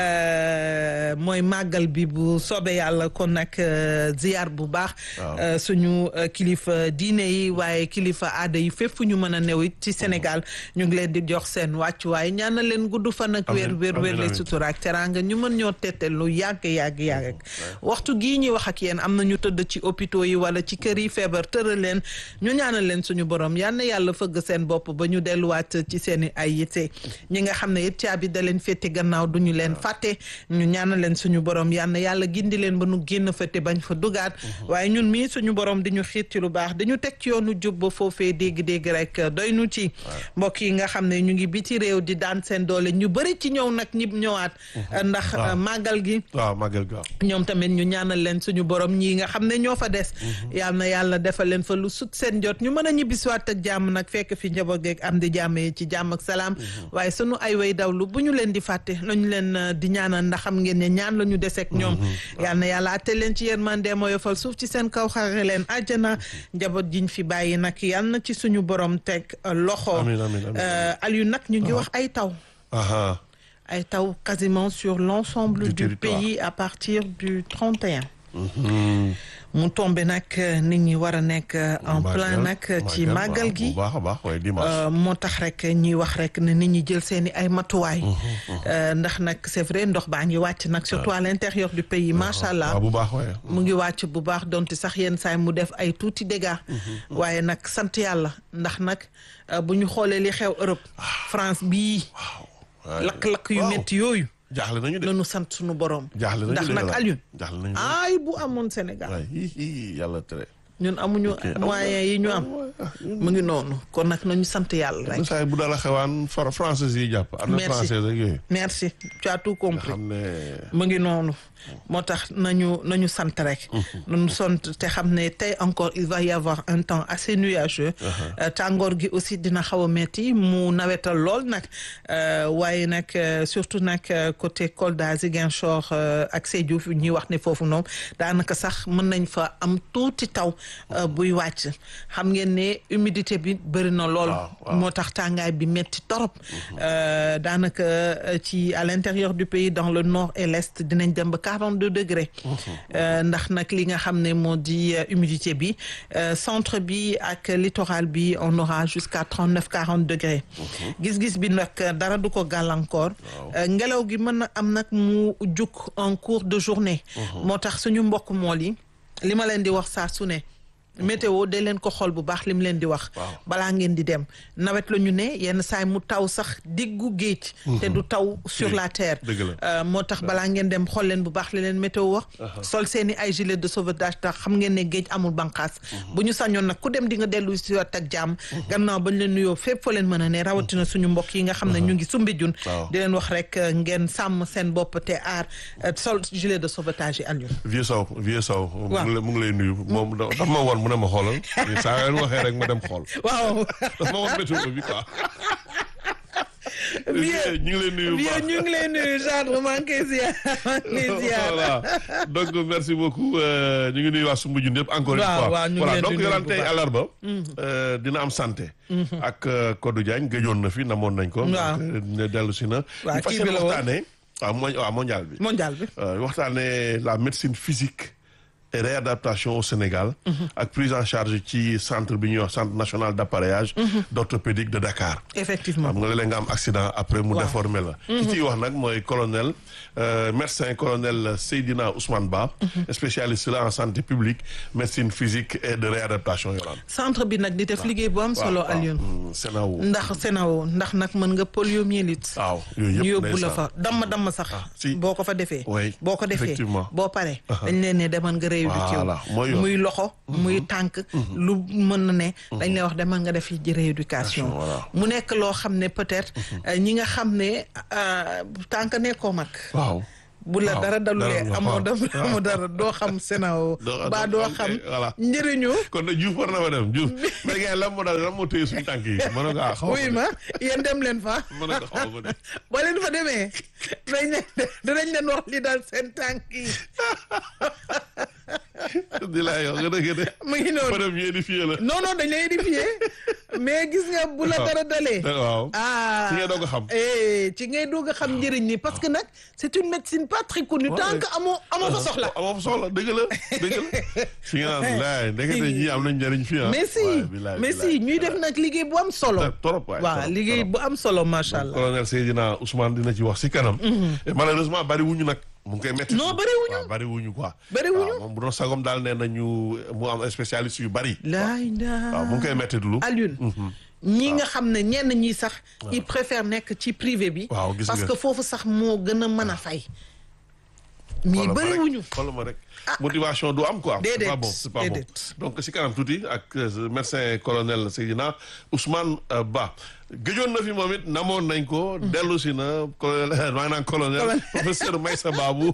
Speaker 1: mooy màggal bi bu soobee yàlla kon nag ziar bu baax suñu kilifa diine yi waaye kilifa aada yi fépp fu ñu mën a new it ci Sénégal ñu ngi leen di jox seen wàccuwaay ñaanal leen gudd fan ak wér wér wér le sutura ak teraanga ñu mën ñoo tette lu yàgg yàgg yàgg waxtu gii ñuy wax ak yéen am na ñu tëdd ci hôpitaux yi wala ci kër yi feebar tëral leen ñu ñaanal leen suñu borom yal na yàlla fëgg seen bopp ba ñu delluwaat ci seen i ay yitte ñi nga xam ne it caabi da leen féete gannaaw du ñu leen fàtte ñu ñaanal leen suñu borom yal na yàlla gindi leen ba nu génn fa te bañ fa dugaat waaye ñun mii suñu borom di ñu xiit ci lu baax dañu teg ci yoonu jub ba foofee dégg-dégg rek doy nu ci mbokk yi nga xam ne ñu ngi biti réew di daan seen doole ñu bëri ci ñëw nag ñi ñëwaat ndax màggal gi
Speaker 2: waaw màggal gi
Speaker 1: ñoom tamit ñu ñaanal leen suñu borom ñii nga xam ne ñoo fa des yal na yàlla defal leen fa lu sut seen jot ñu mën a ñibbisiwaat ak jàmm nag fekk fi njaboot geeg am di jàmm yi ci jàmm ak salaam waaye sunu ay way dawlu bu ñu leen di fàtte lañu leen di ñaanal ndax xam ngeen ne ñaan la ñu deseeg ñoom yal na yàlla atte leen ci yërmande moo yofal suuf ci seen kaw xare leen àjjana njaboot jiñ fi bàyyi nag yal na ci suñu borom teg loxo Aliou nag ñu ngi wax ay taw ay taw quasiment sur l'ensemble du pays à partir du 31 mu tombé nag nit ñi war a nekk en plein nag ci màggal gi moo tax rek ñuy wax rek ne nit ñi jël seeni ay matuwaay ndax nag c'est vrai ndox baa ngi wàcc nag surtout à l'intérieur du pays macha allah mu ngi wàcc bu baax donte sax yenn saay mu def ay tuuti dégâts waaye nag sant yàlla ndax nag bu ñu xoolee li xew Europe France bii lakk-lakk yu métti yooyu
Speaker 2: jaaxle nañu de
Speaker 1: nañu sant suñu borom.
Speaker 2: jaaxle nañu
Speaker 1: ndax nag Alioune.
Speaker 2: jaaxle nañu
Speaker 1: ay bu amoon Sénégal.
Speaker 2: waay yàlla tere.
Speaker 1: ñun amuñu moyens yi ñu am. mu ngi noonu kon nag nañu sant yàlla rek.
Speaker 2: saa bu dala xewaan far français yi jàpp. am na français rek yooyu.
Speaker 1: merci tu as tout compris.
Speaker 2: xam ne.
Speaker 1: mu ngi noonu. moo tax nañu nañu sant rek. nañu sant te xam ne tey encore il va y avoir un temps assez nuageux. tàngoor gi aussi dina xaw a metti mu nawetal lool nag waaye nag surtout nag côté Kolda Ziguinchor ak Sédhiou ñuy wax ne foofu noonu daanaka sax mën nañ fa am tuuti taw buy wàcc xam ngeen ne humidité bi bëri na lool. moo tax tàngaay bi metti torop daanaka ci à l'intérieur du pays dans le nord et l'est dinañ dem ba 42 degrés. ndax nag li nga xam ne moo di humidité bi centre bi ak littoral bi on aura jusqu'à 39 40 degrés. gis-gis bi nag dara du ko gàllankoor. ngelaw gi mën na am nag mu juk en cours de journée. moo tax suñu mbokk mool yi li ma leen di wax saa su ne. météo de leen ko xool bu baax lim leen di wax. balaa ngeen di dem nawet la ñu ne yenn saay mu taw sax diggu géej. te du taw sur la terre. moo tax balaa ngeen dem xool leen bu baax li leen météo wax. sol seeni ay gilet de sauvetage tax xam ngeen ne géej amul bànqaas. bu ñu sañoon nag ku dem di nga dellu si waat ak jàmm. gannaaw bañ leen nuyoo fépp fa leen mën a ne rawatina suñu mbokk yi nga xam ne ñu ngi Soumbédioune. di leen wax rek ngeen sàmm seen bopp te aar sol gilet de sauvetage yi Alioune.
Speaker 2: vieux Sow vieux Sow. mu ngi lay nuyu moom dafa ma woon mu ne ma xoolal saa ngeen waxee rek ma dem xool.
Speaker 1: waaw
Speaker 2: dafa ma woon météo bi quoi.
Speaker 1: vieux
Speaker 2: ñu ngi lay nuyu
Speaker 1: vieux ñu ngi lay nuyu genre maa ngi koy ziar maa ngi koy ziar.
Speaker 2: voilà donc merci beaucoup ñu ngi nuyu waa Soumbédioune yëpp encore une fois.
Speaker 1: waaw ñu ngi
Speaker 2: voilà
Speaker 1: leen di
Speaker 2: donc
Speaker 1: nuyu
Speaker 2: yoraan
Speaker 1: bu
Speaker 2: tey
Speaker 1: baax.
Speaker 2: àllarba. dina am santé. ak Codou Diagne gëjoon na fi namoon nañ ko.
Speaker 1: waaw
Speaker 2: ne dellu si na.
Speaker 1: waaw
Speaker 2: ñu fas
Speaker 1: kii bi
Speaker 2: yéene
Speaker 1: la woon.
Speaker 2: waxtaanee. waaw mo waaw mondial bi.
Speaker 1: mondial bi.
Speaker 2: waxtaanee la médecine physique et réadaptation au Sénégal. ak prise en charge ci centre bi ñuy wax centre national d'appareillage. d'orthopédique de Dakar.
Speaker 1: effectivement
Speaker 2: xam nga léeg-léeg nga am accident après mu
Speaker 1: Waaw.
Speaker 2: déformé la ki ciy wax nag mooy colonel euh, médecin colonel Seydina Ousmane Ba spécialiste la en santé publique médecine physique et de réadaptation yolaan
Speaker 1: centre bi nag di def liggéey bu am solo Alioune.
Speaker 2: Sénawo
Speaker 1: ndax Sénégal ndax nag mën nga poliomyélite.
Speaker 2: waaw yooyu
Speaker 1: ñu
Speaker 2: yëpp
Speaker 1: yóbbu la
Speaker 2: ndeysaan.
Speaker 1: fa damm damm sax.
Speaker 2: si.
Speaker 1: boo ko fa defee.
Speaker 2: Oui,
Speaker 1: boo ko defee
Speaker 2: effectivement.
Speaker 1: boo paree. dañ leen ne demal nga rééduqué
Speaker 2: Voilà, mooy yoon.
Speaker 1: muy loxo. muy tànk. lu mën na ne. dañ lay wax demal nga def ji rééducation.
Speaker 2: Voilà.
Speaker 1: mu nekk loo xam ne peut-être. euh, ñi nga xam ne euh, tànk nekkoo mag.
Speaker 2: waaw
Speaker 1: bu la
Speaker 2: waaw,
Speaker 1: dara dalulee
Speaker 2: dara,
Speaker 1: amoo
Speaker 2: waaw.
Speaker 1: da amoo dara doo xam Sénégal
Speaker 2: Doo-
Speaker 1: ba
Speaker 2: doo
Speaker 1: doo
Speaker 2: xam,
Speaker 1: xam
Speaker 2: eh, voilà.
Speaker 1: njëriñu
Speaker 2: kon nag Diouf war na fa dem Diouf mais gars lan moo daal lan moo téye suñu tànk yi ma ne ko ah xaw
Speaker 1: wuy ma yéen dem leen fa
Speaker 2: ma ne ko xaw ma ko de
Speaker 1: boo leen fa demee dañ leen dinañ leen wax li daal seen tànk yi
Speaker 2: di laa yow nga dëgg de
Speaker 1: mu ngi noonu
Speaker 2: madame ñu édifié la
Speaker 1: non non dañ lay édifié mais gis nga bu la
Speaker 2: Waaw.
Speaker 1: dara dalee
Speaker 2: waaw
Speaker 1: ah
Speaker 2: ci ngay doog a xam.
Speaker 1: eh ci ngay doog a xam njëriñ ni parce que nag c'est une médecine pas très connue tant que amoo amoo fa soxla
Speaker 2: amoo fa soxla dëgg la dëgg la si nga naan laay ndekete ñi am nañ njëriñ fii ah
Speaker 1: mais si
Speaker 2: waay, bilaay,
Speaker 1: mais
Speaker 2: bilaay.
Speaker 1: si ñuy def nag liggéey bu am solo
Speaker 2: trop waay
Speaker 1: waaw
Speaker 2: trop,
Speaker 1: liggéey
Speaker 2: trop.
Speaker 1: bu am solo macha allah
Speaker 2: colonel Seydina Ousmane dina ci wax si kanam et malheureusement bari wuñu nag mu ngi koy métti
Speaker 1: Non, bari wuñu.
Speaker 2: waaw bari wuñu quoi
Speaker 1: Bari wuñu.
Speaker 2: waaw moom bu doon sagom daal nee nañu mu am spécialiste yu bari
Speaker 1: laay
Speaker 2: waaw mu ngi koy métti dulu
Speaker 1: Alioune ñi nga xam ne ñenn ñi sax ils préfèrent nekk ci privé bi
Speaker 2: Waaw, gis
Speaker 1: parce
Speaker 2: nga.
Speaker 1: que foofu sax moo gën a mën a fay mais
Speaker 2: Xoolal ma
Speaker 1: bëri
Speaker 2: rek,
Speaker 1: wuñu
Speaker 2: xoolal ma rek motivation du am quoi c'est
Speaker 1: Déedéet,
Speaker 2: pas bon c'est pas bon
Speaker 1: déedéet.
Speaker 2: donc si kanam tuuti ak euh, médecin colonel Seydina Ousmane euh, Ba gëjoon na fi moom it namoon nañ ko dellu si na colonel maa ngi naan colonel professeur Maïssa Babou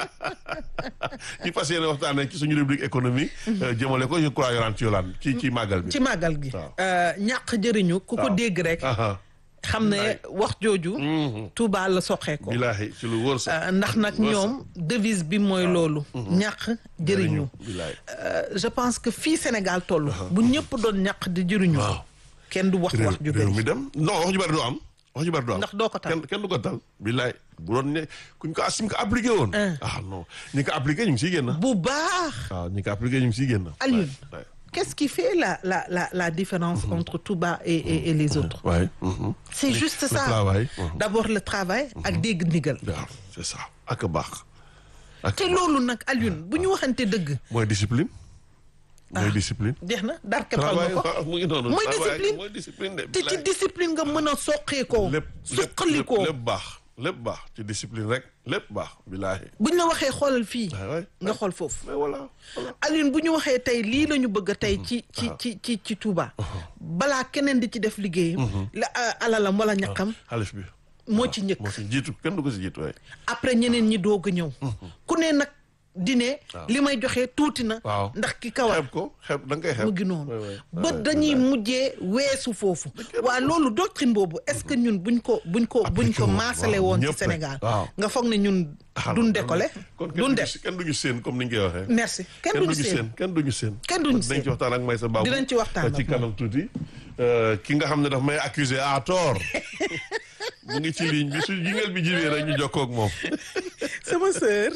Speaker 2: ñu fas yéene waxtaanee ci suñu rubrique économie euh, jëmale ko je crois yoraan ci yolaan ci ci màggal bi
Speaker 1: ci màggal gi
Speaker 2: Waaw.
Speaker 1: euh, ñàq jëriñu ku ko
Speaker 2: Waaw.
Speaker 1: dégg rek
Speaker 2: aha
Speaker 1: xam ne wax jooju Touba la soxee ko
Speaker 2: bilaahi ci lu wóor sax
Speaker 1: Euh, ndax nag
Speaker 2: Wóor
Speaker 1: ñoom devise bi mooy loolu ñàq jëriñu
Speaker 2: bilaahi
Speaker 1: Euh, je pense que fii Sénégal toll bu ñëpp doon ñàq di jëriñu
Speaker 2: waaw
Speaker 1: kenn du wax
Speaker 2: réew
Speaker 1: wax ju
Speaker 2: réew
Speaker 1: bëri
Speaker 2: mi dem non wax ju bari du am wax ju bari du am
Speaker 1: Ndax doo ko tal.
Speaker 2: kenn kenn du ko tal billaay bu doon ne kuñ ko asim ko appliqué woon ah non ñi ko appliqué ñu ngi siy génn
Speaker 1: bu baax
Speaker 2: waaw ñi ko appliqué ñu ngi siy génn
Speaker 1: Alioune
Speaker 2: waay
Speaker 1: qu'est-ce qui fait la la la la différence entre Touba et et, et les autres
Speaker 2: waay
Speaker 1: c'est juste
Speaker 2: le
Speaker 1: ça
Speaker 2: travail, mhm.
Speaker 1: d'abord le travail ak dégg ndigal
Speaker 2: waaw c'est ça ak a baax ak
Speaker 1: te loolu nag Alioune bu ñu waxante dëgg
Speaker 2: mooy discipline mooy discipline
Speaker 1: jeex na dar keppal
Speaker 2: travail
Speaker 1: nga ko
Speaker 2: waaw mu ngi noonu
Speaker 1: Mooy
Speaker 2: travail,
Speaker 1: discipline.
Speaker 2: mooy discipline de
Speaker 1: te ci
Speaker 2: billaay.
Speaker 1: discipline nga mën a soqee ko
Speaker 2: lépp
Speaker 1: suqali
Speaker 2: lépp
Speaker 1: ko
Speaker 2: lépp baax lépp baax ci discipline rek lépp baax billaahi
Speaker 1: buñ la waxee xoolal fii
Speaker 2: waay waay
Speaker 1: nga xool foofu
Speaker 2: mais voilà voilà
Speaker 1: Alioune bu ñu waxee tey lii la ñu bëgg a tey ci ci ci ci ci Touba balaa keneen di ci def liggéeyam la a- alalam wala ñaqam
Speaker 2: xalif bi
Speaker 1: moo ci njëkk
Speaker 2: moo si jiitu kenn du ko si jiitu waay
Speaker 1: après ñeneen ñi doog a ñëw ku ne nag di ne li may joxe tuuti na
Speaker 2: waaw
Speaker 1: ndax ki kawar
Speaker 2: xeeb ko xeeb da nga koy xeeb
Speaker 1: mu ngi noonu
Speaker 2: waay, waay.
Speaker 1: ba
Speaker 2: waay,
Speaker 1: dañuy
Speaker 2: wallaay.
Speaker 1: mujjee weesu foofu waa loolu doctrine boobu est-ce que ñun buñ ko buñ ko buñ
Speaker 2: Appliqué
Speaker 1: ko
Speaker 2: woon,
Speaker 1: maasale
Speaker 2: waaw,
Speaker 1: woon ci
Speaker 2: ñëpp rek,
Speaker 1: Sénégal
Speaker 2: waaw.
Speaker 1: nga foog ne ñun
Speaker 2: Ah,
Speaker 1: duñ
Speaker 2: non,
Speaker 1: décoller
Speaker 2: kon kenn
Speaker 1: duñ
Speaker 2: duñu
Speaker 1: def
Speaker 2: si- kenn duñu seen comme ni nga koy waxee.
Speaker 1: merci kenn
Speaker 2: kenn
Speaker 1: duñu
Speaker 2: duñu
Speaker 1: seen
Speaker 2: seen kenn duñu seen.
Speaker 1: Kenn duñu
Speaker 2: dinañ ci
Speaker 1: seen.
Speaker 2: waxtaan ak Maysa Babou.
Speaker 1: Dinañ ci waxtaan
Speaker 2: ci
Speaker 1: ak
Speaker 2: kanam tuuti. Euh, ki nga xam ne daf may accuser à tort mu ngi ci ligne bi su jingel bi jibee rek ñu jokkoo ak moom.
Speaker 1: sama sœur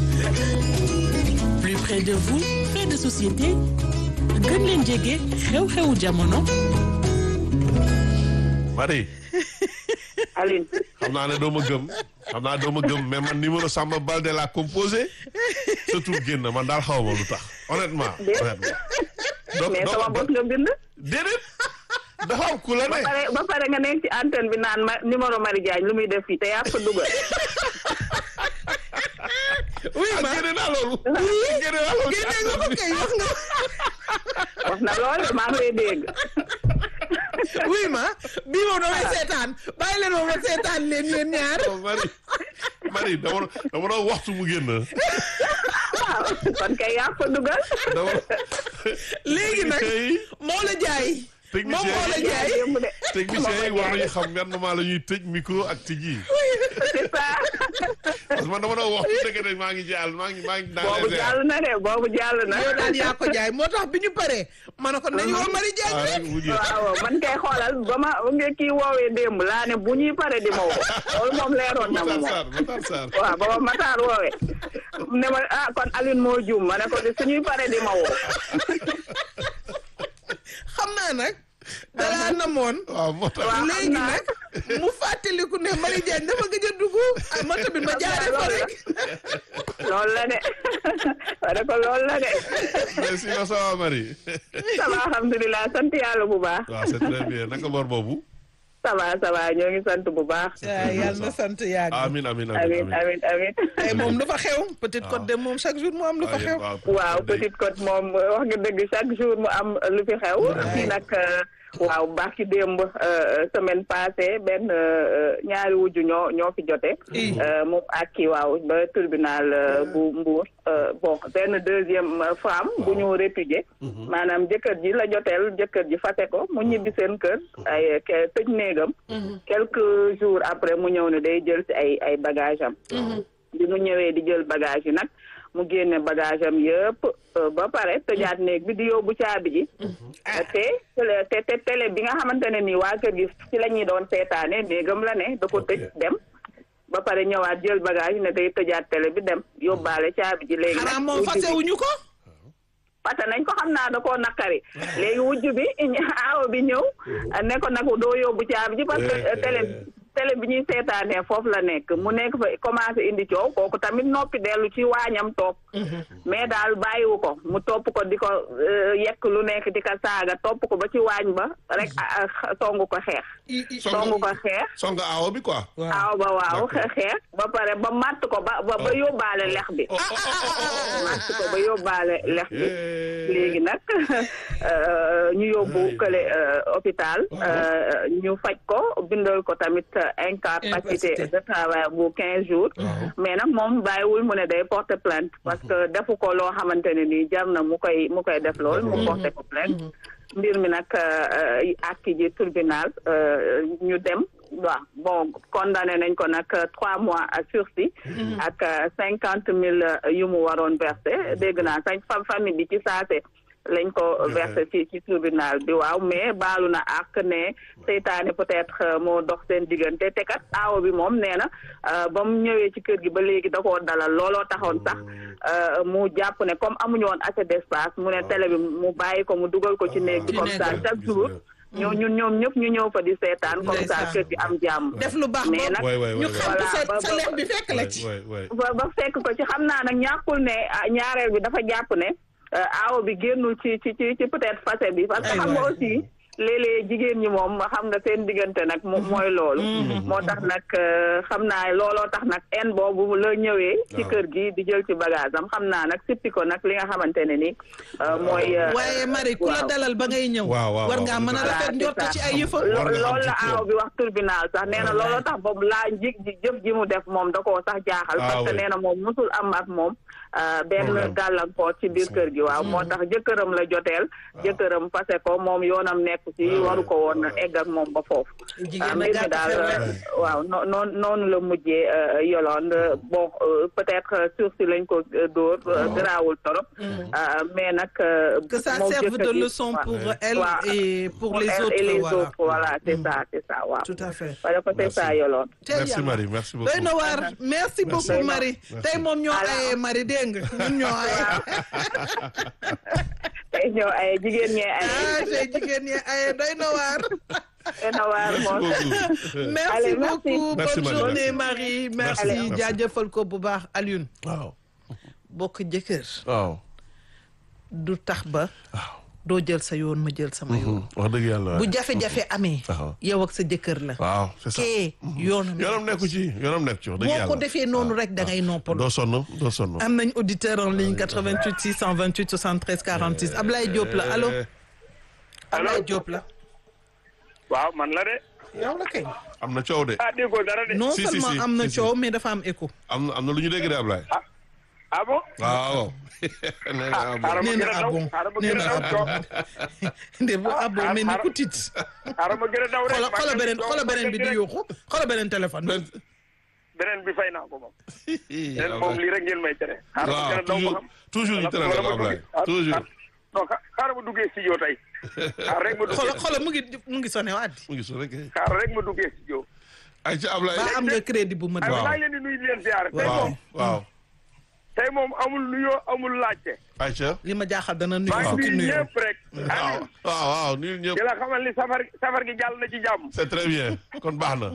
Speaker 3: plus près de vous fait de société gën leen jege xew-xewu jamono
Speaker 2: Marie
Speaker 4: Aline
Speaker 2: xam naa ne doo ma gëm xam naa doo ma gëm mais man numéro Samba Balde laa composé surtout génn man daal xaw ma lu tax honnêtement. honnêtement. donc
Speaker 4: mais
Speaker 2: donc
Speaker 4: sama bos nga bind.
Speaker 2: déedéet dafa am ku la
Speaker 4: ba
Speaker 2: ne.
Speaker 4: pare ba pare nga nekk ci antenne bi naan ma numéro Marie Diagne lu muy def fii te yaa ko dugal.
Speaker 1: oui
Speaker 2: ah
Speaker 1: ma
Speaker 2: génne naa loolu. génne naa loolu.
Speaker 1: génne nga ko kay wax nga
Speaker 4: wax na lool maa ngi lay dégg.
Speaker 1: oui ma bii moom damay seetaan bàyyi leen moom ma seetaan leen yéen ñaar
Speaker 2: Oh, Marie Marie dama doon dama doon waxtu mu génn.
Speaker 4: waaw kon kay yaa ko dugal.
Speaker 2: dama.
Speaker 1: léegi nag
Speaker 2: techniciens yi
Speaker 1: moo la jaay moom
Speaker 2: Technicien
Speaker 1: moo la
Speaker 2: yi-
Speaker 1: jaay
Speaker 4: démb de.
Speaker 2: techniciens yi war nañu xam yan moment la ñuy tëj micro ak tijji
Speaker 4: c'est ça.
Speaker 2: parce que man dama doon waxtu dëgg de maa ngi jàll maa ngi maa ngi dans
Speaker 4: boobu
Speaker 2: les airs.
Speaker 4: jàll na de boobu jàll na.
Speaker 1: yow daal yaa ko jaay moo tax bi ñu paree ma ne ko nañu woo Marie Diagne
Speaker 2: ah
Speaker 1: rek
Speaker 2: rek mu jeex.
Speaker 4: waaw man kay xoolal ba ma nga kii woowee démb laa ne bu ñuy pare di ma woo loolu moom leeroon na ma
Speaker 2: Matar
Speaker 4: moom.
Speaker 2: Sarr Matar Sarr.
Speaker 4: waaw ba ma Matar woowee ne ma ah kon Aline moo juum ma ne ko de suñuy pare di ma woo.
Speaker 1: xam naa nag dalaa namoon
Speaker 2: waaw moo tax.
Speaker 4: Waaw.
Speaker 1: léegi
Speaker 4: naa.
Speaker 1: nag mu fàttaliku ne Marie Diagne dafa gëj a dugg ah ma tamit ma jaaree fa rek
Speaker 4: loolu la de ma ne ko loolu la de
Speaker 2: merci ma ça va Marie.
Speaker 4: ça va alhamdulilah sant yàlla bu baax
Speaker 2: waaw c'est très bien naka bor boobu.
Speaker 4: ça va ça va ñoo ngi sant bu baax.
Speaker 1: waaw yàlla na sant yàgg
Speaker 2: amin amin amin
Speaker 4: amin amin amin
Speaker 1: tey moom lu fa xew Petite Côte de moom chaque jour mu am lu fa xew
Speaker 4: waaw Petite Côte moom wax nga dëgg chaque jour mu am lu fi xew fii nag waaw barki démb euh, semaine passée benn euh, ñaari wujju ñoo ñoo fi jote euh, moom ak kii waaw ba tribunal euh, bu Mbour euh, bon benn deuxième euh, femme bu ñu répudié maanaam jëkkër ji la joteel jëkkër ji fase ko mu ñibbi seen kër ay ke- tëj néegam quelques jours après mu ñëw ne day jël ci ay ay bagage am bi mu ñëwee di jël bagage yi nag mu génne bagage am yëpp euh, ba pare tëjaat néeg bi di yóbbu caabi ji te te te télé bi nga xamante ne nii waa kër gi ci la ñuy doon seetaane néegam la ne da ko tëj dem ba pare ñëwaat jël bagage yi ne day tëjaat télé bi dem yóbbaale caabi ji léegi
Speaker 1: xanaa
Speaker 4: nag
Speaker 1: moom
Speaker 4: wujj bi-
Speaker 1: fasewuñu ko
Speaker 4: parce que nañ ko xam naa da koo naqari léegi wujj bi aawo bi ñëw ne ko nag doo yóbbu caabi ji parce que télé télé bi ñuy seetaanee foofu la nekk mu nekk fa commencé indi coow kooku tamit noppi dellu ci waañam toog mais daal bàyyiwu ko mu topp ko di ko euh, yekk lu nekk di ko saaga topp ko ba ci waañ ba rek ah, ah, songu ko xeex songu ko xeex
Speaker 2: song aawo bi quoi.
Speaker 4: aaw ba waaw xeex ba pare ba matt ko ba ba ba yóbbaale lex bi
Speaker 2: oh oh oh
Speaker 4: matt ko ba yóbbaale lex bi
Speaker 2: oh.
Speaker 4: léegi nag euh, ñu yóbbu kële euh, hôpital euh, ñu faj ko bindal ko tamit incapacité
Speaker 1: Incapacité.
Speaker 4: de travail bu quinze jours mais nag moom bàyyiwul mu ne day porter plainte parce que defu ko loo xamante ne nii jar na mu koy mu koy def lool mu porter ko plainte mbir mi nag ak ji tribunal euh, ñu dem waaw bon condamné nañ ko nag trois mois à sursis ak cinquante mille yu mu waroon versé dégg naa sañ fa famille bi ci saase lañ ko versé ci ci tribunal bi waaw mais baalu na ak ne seytaane peut-être euh, moo dox seen diggante te kat aawo bi moom nee na euh, ba mu ñëwee ci kër gi ba léegi da koo dalal looloo taxoon sax euh, mu jàpp ne comme amuñu woon assez d'espace mu ne télé bi mu bàyyi ko mu dugal ko ci néeg bi
Speaker 1: Ci
Speaker 4: comme
Speaker 1: néeg
Speaker 4: ça
Speaker 1: bi.
Speaker 4: chaque jour ñoo ñun ñoom ñëpp ñu ñëw fa di seetaan comme ça
Speaker 1: Ndeysaan.
Speaker 4: kër gi am jàmm
Speaker 1: def lu baax
Speaker 4: mais
Speaker 1: ba
Speaker 4: nag
Speaker 2: waay waay
Speaker 1: ñu
Speaker 2: waay
Speaker 1: xam
Speaker 4: Voilà,
Speaker 1: sa
Speaker 4: ba-
Speaker 1: sa
Speaker 4: ba-
Speaker 1: lex bi fekk la ci
Speaker 2: waay waay.
Speaker 4: ba ba fekk ko ci xam naa nag ñàkkul ne ah, ñaareel bi dafa jàpp ne euh, aawo bi génnul ci ci ci ci peut-être facette bi parce que
Speaker 1: Ay
Speaker 4: xam nga
Speaker 1: waay.
Speaker 4: aussi léeg-léeg jigéen ñi moom xam nga seen diggante nag mo- mooy loolu moo tax nag euh, xam naa looloo tax nag en boobu la ñëwee ci
Speaker 2: Waaw.
Speaker 4: kër gi di jël ci bagage am xam naa nag sippi ko nag li nga xamante ne ni euh, mooy euh,
Speaker 1: waaye Marie ku la
Speaker 4: waaw.
Speaker 1: dalal ba ngay ñëw
Speaker 2: Waaw, waaw,
Speaker 1: war
Speaker 2: waaw.
Speaker 1: ngaa mën a
Speaker 4: Voilà,
Speaker 1: rafet
Speaker 4: c'est
Speaker 1: njort
Speaker 4: ça.
Speaker 1: ci ay yëfam
Speaker 4: Lo-
Speaker 2: War nga xam
Speaker 4: loolu la
Speaker 2: ci
Speaker 4: aaw
Speaker 2: yow.
Speaker 4: bi wax tribunal sax nee na looloo tax boobu laa njig ji jëf ji mu def moom da koo sax jaaxal
Speaker 2: Ah,
Speaker 4: parce que
Speaker 2: oui.
Speaker 4: nee na moom musul am ak moom euh, benn
Speaker 2: Problème.
Speaker 4: gàllankoor ci biir kër gi waaw moo tax jëkkëram la joteel jëkkëram fase ko moom yoonam nekk ci waru ko woon egg ak moom ba foofu
Speaker 1: Jigéen
Speaker 4: ah,
Speaker 1: na
Speaker 4: mbir mi
Speaker 1: gàtt
Speaker 4: daal
Speaker 1: xel rek.
Speaker 4: euh, waaw noo noonu noonu la mujjee euh, Yolande bon euh, peut-être euh, sursis lañ ko euh, dóor euh, garaawul torop euh, mais nag euh,
Speaker 1: que ça
Speaker 4: moom
Speaker 1: serve de
Speaker 4: jëkkër ji-
Speaker 1: leçon
Speaker 4: waaw.
Speaker 1: pour elle
Speaker 4: Waaw.
Speaker 1: et pour les
Speaker 4: elle
Speaker 1: autres
Speaker 4: et les
Speaker 1: voilà
Speaker 4: autres voilà c'est ça c'est ça waaw
Speaker 1: tout à fait
Speaker 4: voilà ko c'est ça Yolande
Speaker 1: Tey
Speaker 2: merci
Speaker 1: yàlla.
Speaker 2: Marie merci beaucoup.
Speaker 1: doy na waar merci beaucoup Marie tey moom ñoo
Speaker 4: Voilà.
Speaker 1: ayee Marie dégg nga ñun ñoo ayee
Speaker 4: tey ñëw ay jigéen ñee ay
Speaker 1: ah tey jigéen ñi ayee doy na waar
Speaker 4: dana waar moom
Speaker 1: merci
Speaker 4: Allez, merci.
Speaker 1: beaucoup
Speaker 2: Merci,
Speaker 1: bonne
Speaker 2: Marie,
Speaker 1: journée
Speaker 2: merci.
Speaker 1: Marie merci
Speaker 2: Allez. Merci.
Speaker 1: jaajëfal ko bu baax Alioune
Speaker 2: waaw
Speaker 1: bokk jëkkër
Speaker 2: waaw.
Speaker 1: du tax ba
Speaker 2: waaw.
Speaker 1: doo jël sa yoon ma jël sama yoon
Speaker 2: wax dëgg yàlla.
Speaker 1: bu jafe-jafe amee
Speaker 2: Waaw.
Speaker 1: yow ak sa jëkkër la
Speaker 2: waaw c'est ça.
Speaker 1: kee yoonam
Speaker 2: yoonam nekku ci yoonam nekk ci wax dëgg
Speaker 1: boo
Speaker 2: yàlla.
Speaker 1: ko defee noonu rek da ngay noppalu
Speaker 2: doo sonn doo sonn.
Speaker 1: am nañ auditeur en ligne 88 628 73 46 Ablaye Diop la allo Ablaye Diop la
Speaker 5: waaw man la de
Speaker 1: yow la kay
Speaker 2: am na coow de.
Speaker 5: ah déggoo dara de
Speaker 1: non
Speaker 2: Si, si,
Speaker 1: seulement
Speaker 2: si,
Speaker 1: am na
Speaker 2: si, si.
Speaker 1: coow mais dafa am écho
Speaker 2: am na am na lu ñu dégg de Ablaye.
Speaker 5: ah bon
Speaker 2: waaw. nee na ah bon.
Speaker 5: xaaral ma
Speaker 1: nee
Speaker 5: gën
Speaker 1: na
Speaker 5: a
Speaker 1: ah
Speaker 5: daw
Speaker 1: bon
Speaker 5: xaaral ma
Speaker 1: nee
Speaker 5: gën
Speaker 1: na
Speaker 5: a daw
Speaker 1: ah
Speaker 5: coow
Speaker 1: bon de bu ah bon mel ni ku tiit
Speaker 5: xaaral ma gën a daw rek
Speaker 1: xoolal xoolal beneen xoolal beneen bi di
Speaker 5: yóbbu
Speaker 1: yuuxu xoolal beneen téléphone bi
Speaker 5: beneen bi fay naa ko moom beneen moom lii rek ngeen may tere xaaral ma gën
Speaker 2: waaw
Speaker 5: a daw
Speaker 2: toujours toujours
Speaker 5: ba xam
Speaker 2: ñu tere la
Speaker 5: wala ma
Speaker 2: Ablaye
Speaker 5: duggee- ah,
Speaker 2: toujours.
Speaker 5: ah, non xa- xaaral ma duggee studio tey xaaral rek ma
Speaker 1: xoolal
Speaker 5: duggee
Speaker 1: xoolal mu ngi mu ngi sonné waat di
Speaker 2: mu ngi so rek.
Speaker 5: xaaral rek ma duggee studio
Speaker 2: ay ci Ablaye.
Speaker 1: ba am nga crédit bu ma
Speaker 5: ay
Speaker 2: Waaw.
Speaker 5: maa ngi leen di nuyu di leen ziar tey
Speaker 2: waaw
Speaker 5: moom
Speaker 2: waaw.
Speaker 5: tey moom amul nuyoo amul laajte
Speaker 2: Aïcha.
Speaker 1: li ma jaaxal dana nuyu
Speaker 5: maa ngi
Speaker 1: fukki
Speaker 5: nuyu
Speaker 1: nuyu
Speaker 5: ñëpp rek
Speaker 2: waaw
Speaker 5: Aliou
Speaker 2: waaw waaw ñun ñëpp.
Speaker 5: di la xamal ni safar safar gi jàll na ci jàmm
Speaker 2: c'est très bien kon baax na.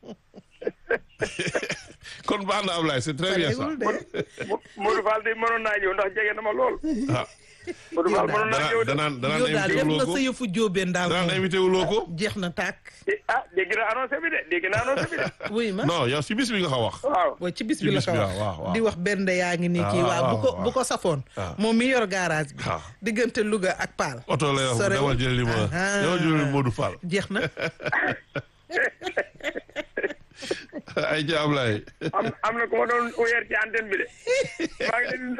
Speaker 2: kon baax na Ablaye c'est très bien ça.
Speaker 1: Pareegul de.
Speaker 5: Mo- Modou Fall de mënoon naa ñëw ndax jege na ma lool
Speaker 2: ah
Speaker 5: Modou Fall mënoon naa ñëw
Speaker 2: danaan
Speaker 5: de.
Speaker 2: danaan
Speaker 1: yow daal
Speaker 2: invité
Speaker 1: def
Speaker 2: wuloo
Speaker 1: na
Speaker 2: ko
Speaker 1: sa yëfu jóobeen daal
Speaker 2: danaan
Speaker 1: moom
Speaker 2: invité wuloo ko
Speaker 1: jeex na tàkk
Speaker 5: ah dégg na annoncé bi de dégg na annoncé bi de.
Speaker 1: wuy ma
Speaker 2: non yow si bis bi nga ko wax
Speaker 5: waaw.
Speaker 1: waaw ci bis
Speaker 2: Ci
Speaker 1: bi la
Speaker 2: bis
Speaker 1: ko
Speaker 2: bi,
Speaker 1: wax
Speaker 2: waaw, waaw.
Speaker 1: di wax benn yaa ngi nii kii
Speaker 2: Ah,
Speaker 1: waaw bu ko
Speaker 2: waaw,
Speaker 1: bu ko safoon
Speaker 2: Ah.
Speaker 1: moom mi yor garage bi
Speaker 2: Ah.
Speaker 1: diggante Louga ak Paal
Speaker 2: oto lay wax
Speaker 1: Sore-
Speaker 2: demal jëli ma
Speaker 1: Ah.
Speaker 2: demal jëli Modou Fall
Speaker 1: jeex na
Speaker 2: ay ja Ablaye
Speaker 5: am am na ku ma doon weer ci antenne bi de. maa ngi leen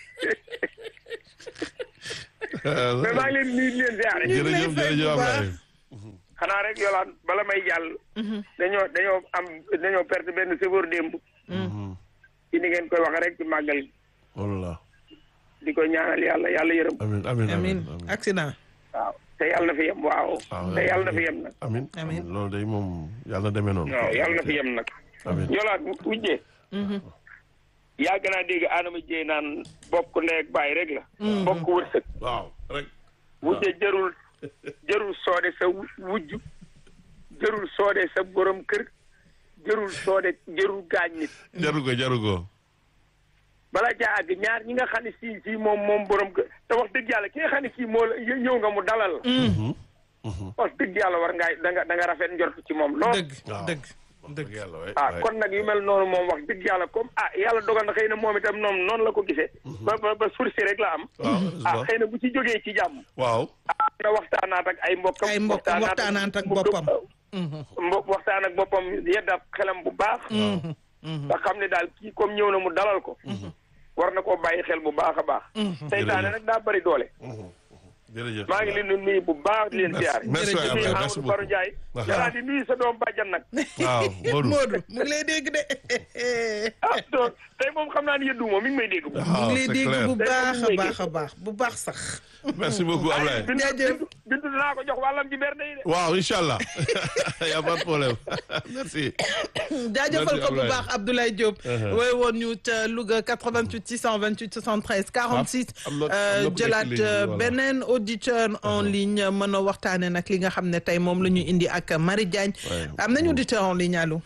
Speaker 5: mais maa ngi leen nuyu di leen ziare.
Speaker 1: ngi lay
Speaker 2: jërëjëf
Speaker 1: fay bu
Speaker 2: jërëjëf
Speaker 1: baax.
Speaker 2: Ablaye
Speaker 5: xanaa rek yolaan bala may jàll. dañoo dañoo am dañoo perte benn chauffeur démb. ci ni ngeen koy wax rek ci màggal gi.
Speaker 2: wallah
Speaker 5: di ko ñaanal yàlla yàlla yërëm.
Speaker 2: amin amin
Speaker 1: amin
Speaker 2: amin
Speaker 1: accident
Speaker 5: waaw te yàlla na fi yem waaw.
Speaker 2: waaw
Speaker 5: te yàlla na fi yem nag.
Speaker 2: amin
Speaker 1: Amin.
Speaker 2: amin loolu day moom yàlla demee noonu
Speaker 5: waaw yàlla na fi yem nag.
Speaker 2: amin
Speaker 5: yolaan wujjee. yàgg naa dégg Adama Dieye naan bokk ndeeg bàyyi rek la. bokk wërsëg.
Speaker 2: waaw rek
Speaker 5: wujje jërul jërul soode sa wujj jërul soode sa borom kër jërul soode jërul gaañ nit
Speaker 2: jaru ko jaru ko
Speaker 5: bala caa àgg ñaar ñi nga xam ne sii sii moom moom borom kër te wax dëgg yàlla ki nga xam ne kii moo la ñëw nga mu dalal la wax dëgg yàlla war ngaa da nga da nga rafet njort ci moom lool
Speaker 1: dëgg
Speaker 2: waaw.
Speaker 1: dëgg dëgg
Speaker 2: yàlla waay
Speaker 5: ah
Speaker 2: waay.
Speaker 5: kon nag yu mel noonu moom wax dëgg yàlla comme ah yàlla dogal na xëy na moom itam noonu noonu la ko gisee ba ba ba sursi rek la am
Speaker 2: waaw
Speaker 5: ah xëy na bu ci jógee ci jàmm
Speaker 2: waaw
Speaker 5: ah na waxtaanaat ak ay mbokkam
Speaker 1: Ay mbokkam, waxtaanaat ak boppam.
Speaker 5: mbo waxtaan ak boppam yeddaat xelam bu baax nga xam ne daal kii comme ñëw na mu dalal ko war na koo bàyyi xel bu baax a baax seytaane nag daa bari doole
Speaker 2: jërëjëf
Speaker 5: maa ngi leen di nuyu bu baax di leen ziar
Speaker 2: merci
Speaker 5: di
Speaker 2: waay
Speaker 5: nuyu
Speaker 2: Ablaye merci
Speaker 5: Amadou Baro
Speaker 2: beaucoup
Speaker 5: Ndiaye
Speaker 2: Waaw.
Speaker 5: yàlla di nuyu sa doom bàjjan nag
Speaker 2: waaw Modou
Speaker 1: Modou mu ngi lay dégg de
Speaker 5: ah donc tey moom xam naa ni yëddu moom mi ngi may dégg bu
Speaker 1: mu
Speaker 2: waaw
Speaker 1: ngi lay
Speaker 2: c'est
Speaker 1: dégg
Speaker 2: clair
Speaker 1: bu
Speaker 5: Day
Speaker 1: baax a
Speaker 5: am
Speaker 1: baax a baax bu baax sax
Speaker 2: merci beaucoup Ablaye
Speaker 5: bindu
Speaker 1: Jaajëf.
Speaker 5: bindu bindu dinaa ko jox wàllam ci berne yi de
Speaker 2: waaw inchallah y a pas de problème merci
Speaker 1: jaajëfal ko bu
Speaker 2: Ablaye.
Speaker 1: baax Abdoulaye Diop wooy woon ñu ca Louga 88 628 73 46
Speaker 2: am na- am na
Speaker 1: euh,
Speaker 2: ku nekk
Speaker 1: jëlaat
Speaker 2: ligne bi,
Speaker 1: euh,
Speaker 2: voilà.
Speaker 1: beneen auditeur en ligne mën a waxtaane nag li nga xam ne tey moom la ñu indi ak Marie Diagne
Speaker 2: Ouais.
Speaker 1: am nañu auditeur en ligne allo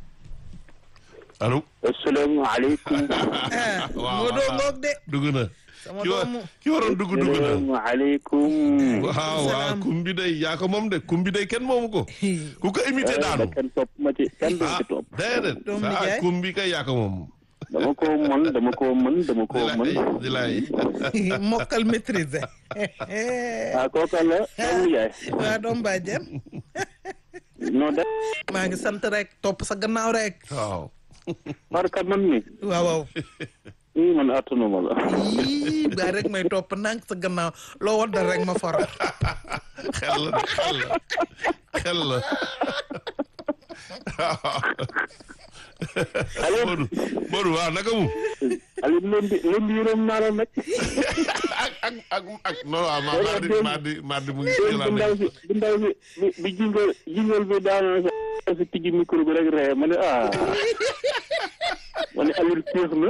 Speaker 2: allo
Speaker 6: asalaamaaleykum.
Speaker 1: ah
Speaker 2: waaw,
Speaker 1: moo doo
Speaker 2: waaw.
Speaker 1: ngoog de
Speaker 2: dugg na
Speaker 1: sama
Speaker 2: ki wa
Speaker 1: doomu
Speaker 2: ki waroon dugg dugg na
Speaker 6: asalaamaaleykum.
Speaker 2: waaw waaw
Speaker 1: Salaam.
Speaker 2: kum bi day yaa ko moom de kum bi day kenn moomu ko ku ko imité daanu
Speaker 6: kenn topp ma ci kenn du
Speaker 2: ah
Speaker 6: ci topp.
Speaker 2: déedéet
Speaker 1: Doomu
Speaker 2: ah
Speaker 1: nijaay.
Speaker 2: kum bi kay yaa ko moom
Speaker 6: dama ko mën dama ko mën dama ko
Speaker 2: di
Speaker 6: mën.
Speaker 2: lay di lay
Speaker 1: mokkal maîtriser
Speaker 6: ah kooka la doomu yaay.
Speaker 1: waa doom bàjjen
Speaker 6: non de
Speaker 1: maa ngi sant rek topp sa gannaaw rek
Speaker 2: waaw
Speaker 6: barka man mi.
Speaker 1: waaw waaw
Speaker 6: ii man attanuma la.
Speaker 1: yii ba rek may topp ndànk sa gannaaw loo waddal rek ma for
Speaker 2: xel la de xel la xel la
Speaker 6: Aliou
Speaker 2: Modou Modou waaw naka mu
Speaker 6: Aliou leen di leen di yërëm naa la nag.
Speaker 2: ak ak ak ak non waaw ma mardi mardi mardi mu ngi
Speaker 6: démb
Speaker 2: jëlaat
Speaker 6: bi ndaw si bi ndaw si bi bi jingal jingal bi daanoo sa si tijji micro bi rek ree ma ne ah. ma ne Aliou féex na.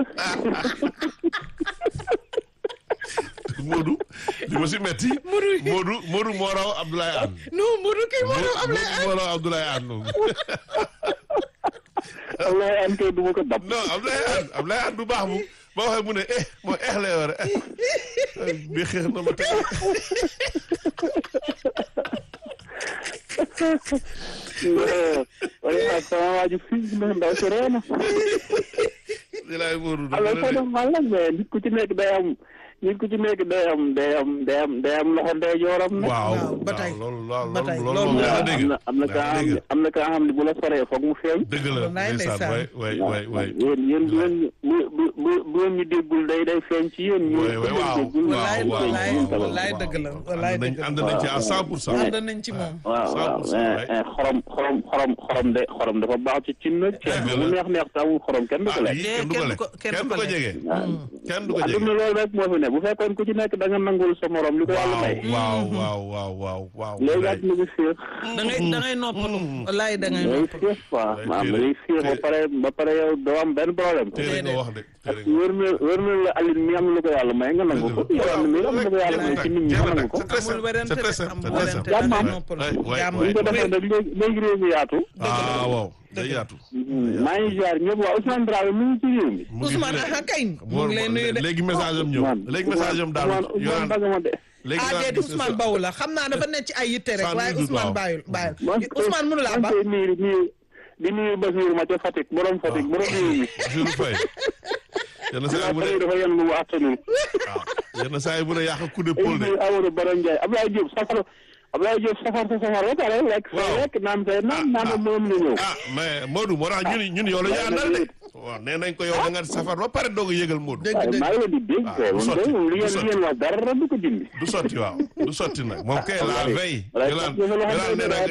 Speaker 2: Modou li ma si metti Modou Modou moo raw Abdoulaye Anne
Speaker 1: non Modou kii moo doon am
Speaker 2: Modou moo raw Abdoulaye Anne moom
Speaker 6: wallaay an kay du ma ko dab.
Speaker 2: non Abdoulaye Anne Abdoulaye Anne du baax mu boo waxee mu ne eh moo eh lay war a bi xeex na ma tey
Speaker 6: wala ak sama waa ji fii na ndaw si ree na.
Speaker 2: di laay Modou
Speaker 6: alors
Speaker 2: dafa
Speaker 6: que
Speaker 2: ne
Speaker 6: nag man la mais nit ku ci nekk day am nit ku ci nekk day am day am day am day am loxo ndeyjooram nag.
Speaker 2: waaw
Speaker 1: waaw ba tey.
Speaker 2: loolu loolu
Speaker 1: ba tey,
Speaker 2: loolu
Speaker 1: loolu
Speaker 2: moom
Speaker 1: la.
Speaker 2: yaa dégg
Speaker 6: am na am na kaa xam ne am na kaa xam ne bu la soree foog mu feeñ.
Speaker 2: dëgg la
Speaker 1: Wallaay
Speaker 2: ndeysaan
Speaker 1: ndeysaan.
Speaker 2: way way way way
Speaker 6: yéen yéen bu leen bu bu bu bu leen ñu déggul day day feeñ ci yéen. ñu
Speaker 2: way way waaw
Speaker 1: wallaay
Speaker 2: waaw
Speaker 1: wallaay
Speaker 2: waaw
Speaker 1: wallaay dëgg la wallaay
Speaker 2: ànd nañ
Speaker 1: dëgg
Speaker 2: ànd
Speaker 1: la
Speaker 2: nañ ci à cent pour cent
Speaker 1: ànd nañ ci moom
Speaker 6: waaw waaw
Speaker 2: 100%
Speaker 6: mais mais xorom xorom xorom xorom de xorom dafa baax ci cin nag. ceeb
Speaker 2: Dëgg
Speaker 6: bu
Speaker 2: la.
Speaker 6: neex neex te amul xorom kenn du ko
Speaker 2: ah
Speaker 6: lekk.
Speaker 2: yii kenn du ko
Speaker 1: kenn du
Speaker 2: lekk
Speaker 1: ko- kenn du
Speaker 2: kenn du
Speaker 1: ko
Speaker 2: ko
Speaker 1: lekk.
Speaker 2: jege kenn du ko jege
Speaker 6: adduna loolu rek moo fi ne bu fekkoon ku ci nekk da nga nangul sa morom li ko yàlla may.
Speaker 2: waaw waaw waaw waaw waaw
Speaker 6: léegi
Speaker 2: Abdoulaye.
Speaker 6: adduna bi féex.
Speaker 1: da ngay da ngay noppalu wallaay da ngay
Speaker 6: day
Speaker 1: noppalu
Speaker 6: féex quoi
Speaker 2: Day
Speaker 6: maanaam
Speaker 2: féex
Speaker 6: day féex ba
Speaker 2: féex.
Speaker 6: pare ba pare yow doo am benn problème.
Speaker 2: téere nga wax de téere nga
Speaker 6: wër na wër na la Aline mi am lu ko yàlla may nga nangu ko. yow am na mi am lu ko yàlla may ci nit ñi nga nangu ko.
Speaker 2: c'est très
Speaker 1: amul
Speaker 2: simple
Speaker 1: werante
Speaker 2: c'est très
Speaker 1: de
Speaker 2: simple
Speaker 1: amul
Speaker 2: c'est très
Speaker 1: werante
Speaker 2: simple
Speaker 1: da ngay
Speaker 6: Jàmm am.
Speaker 1: noppalu
Speaker 2: Ouais, ouais,
Speaker 1: jàmm
Speaker 6: bu ñu ko defee nag léegi léegi réew mi yaatu.
Speaker 2: ah waaw day yaatu.
Speaker 6: maa ngi ziar ñëpp waa Ousmane Dramé mu ngi ci réew mi.
Speaker 2: mu ngi
Speaker 1: Ousmane
Speaker 2: fi de.
Speaker 1: ah kay mu
Speaker 2: Bon,
Speaker 1: ngi lay nuyu de.
Speaker 2: léegi message am ñëw léegi message am daal
Speaker 6: Ousmane Ousmane
Speaker 2: yoraan
Speaker 6: Bagama de.
Speaker 2: léegi
Speaker 1: ah
Speaker 2: daal
Speaker 1: déedéet Ousmane Bawu la xam naa dafa nekk ci ay yitte rek
Speaker 2: Sans
Speaker 1: waaye
Speaker 2: doute,
Speaker 1: Ousmane
Speaker 2: waaw.
Speaker 1: bàyyil bàyyil
Speaker 6: man
Speaker 1: Ousmane mënu laa ba
Speaker 6: man kay nuyu nuyu di nuyu Basiirou ma ca Fatick borom Fatick borom réew mi.
Speaker 2: Bassirou Faye yenn saa yi bu
Speaker 6: xanaa
Speaker 2: ne
Speaker 6: dafa yenn lu mu attanul.
Speaker 2: waaw yenn saa yi bu ne yàq coup de
Speaker 6: ay
Speaker 2: pôle de
Speaker 6: nuyu Amadou Baro Ndiaye Abdoulaye Diop safar Abdoulaye Diop safar sa safar ba pare lekk sa
Speaker 2: Waaw.
Speaker 6: lekk naan say naan naan
Speaker 2: ah.
Speaker 6: moom la ñëw.
Speaker 2: ah mais Modou moo tax ñun ñun yow la ñu àndal de waaw nee nañ ko yow da nga safar ba pare doog a yëgal Modou
Speaker 1: dëgg
Speaker 6: waaye
Speaker 1: dëgg
Speaker 6: maa ngi leen di dégg.
Speaker 2: Ah, du
Speaker 6: quoi
Speaker 2: sotti,
Speaker 6: man de li
Speaker 2: du
Speaker 6: ngeen
Speaker 2: sotti.
Speaker 6: li ngeen wax dara du ko dindi.
Speaker 2: du sotti waaw du sotti nag moom kay la
Speaker 6: Abdoulaye.
Speaker 2: veille
Speaker 6: Abdoulaye
Speaker 2: Yolande
Speaker 6: Diop dafa loo xam
Speaker 2: Yolande
Speaker 6: ne
Speaker 2: nee na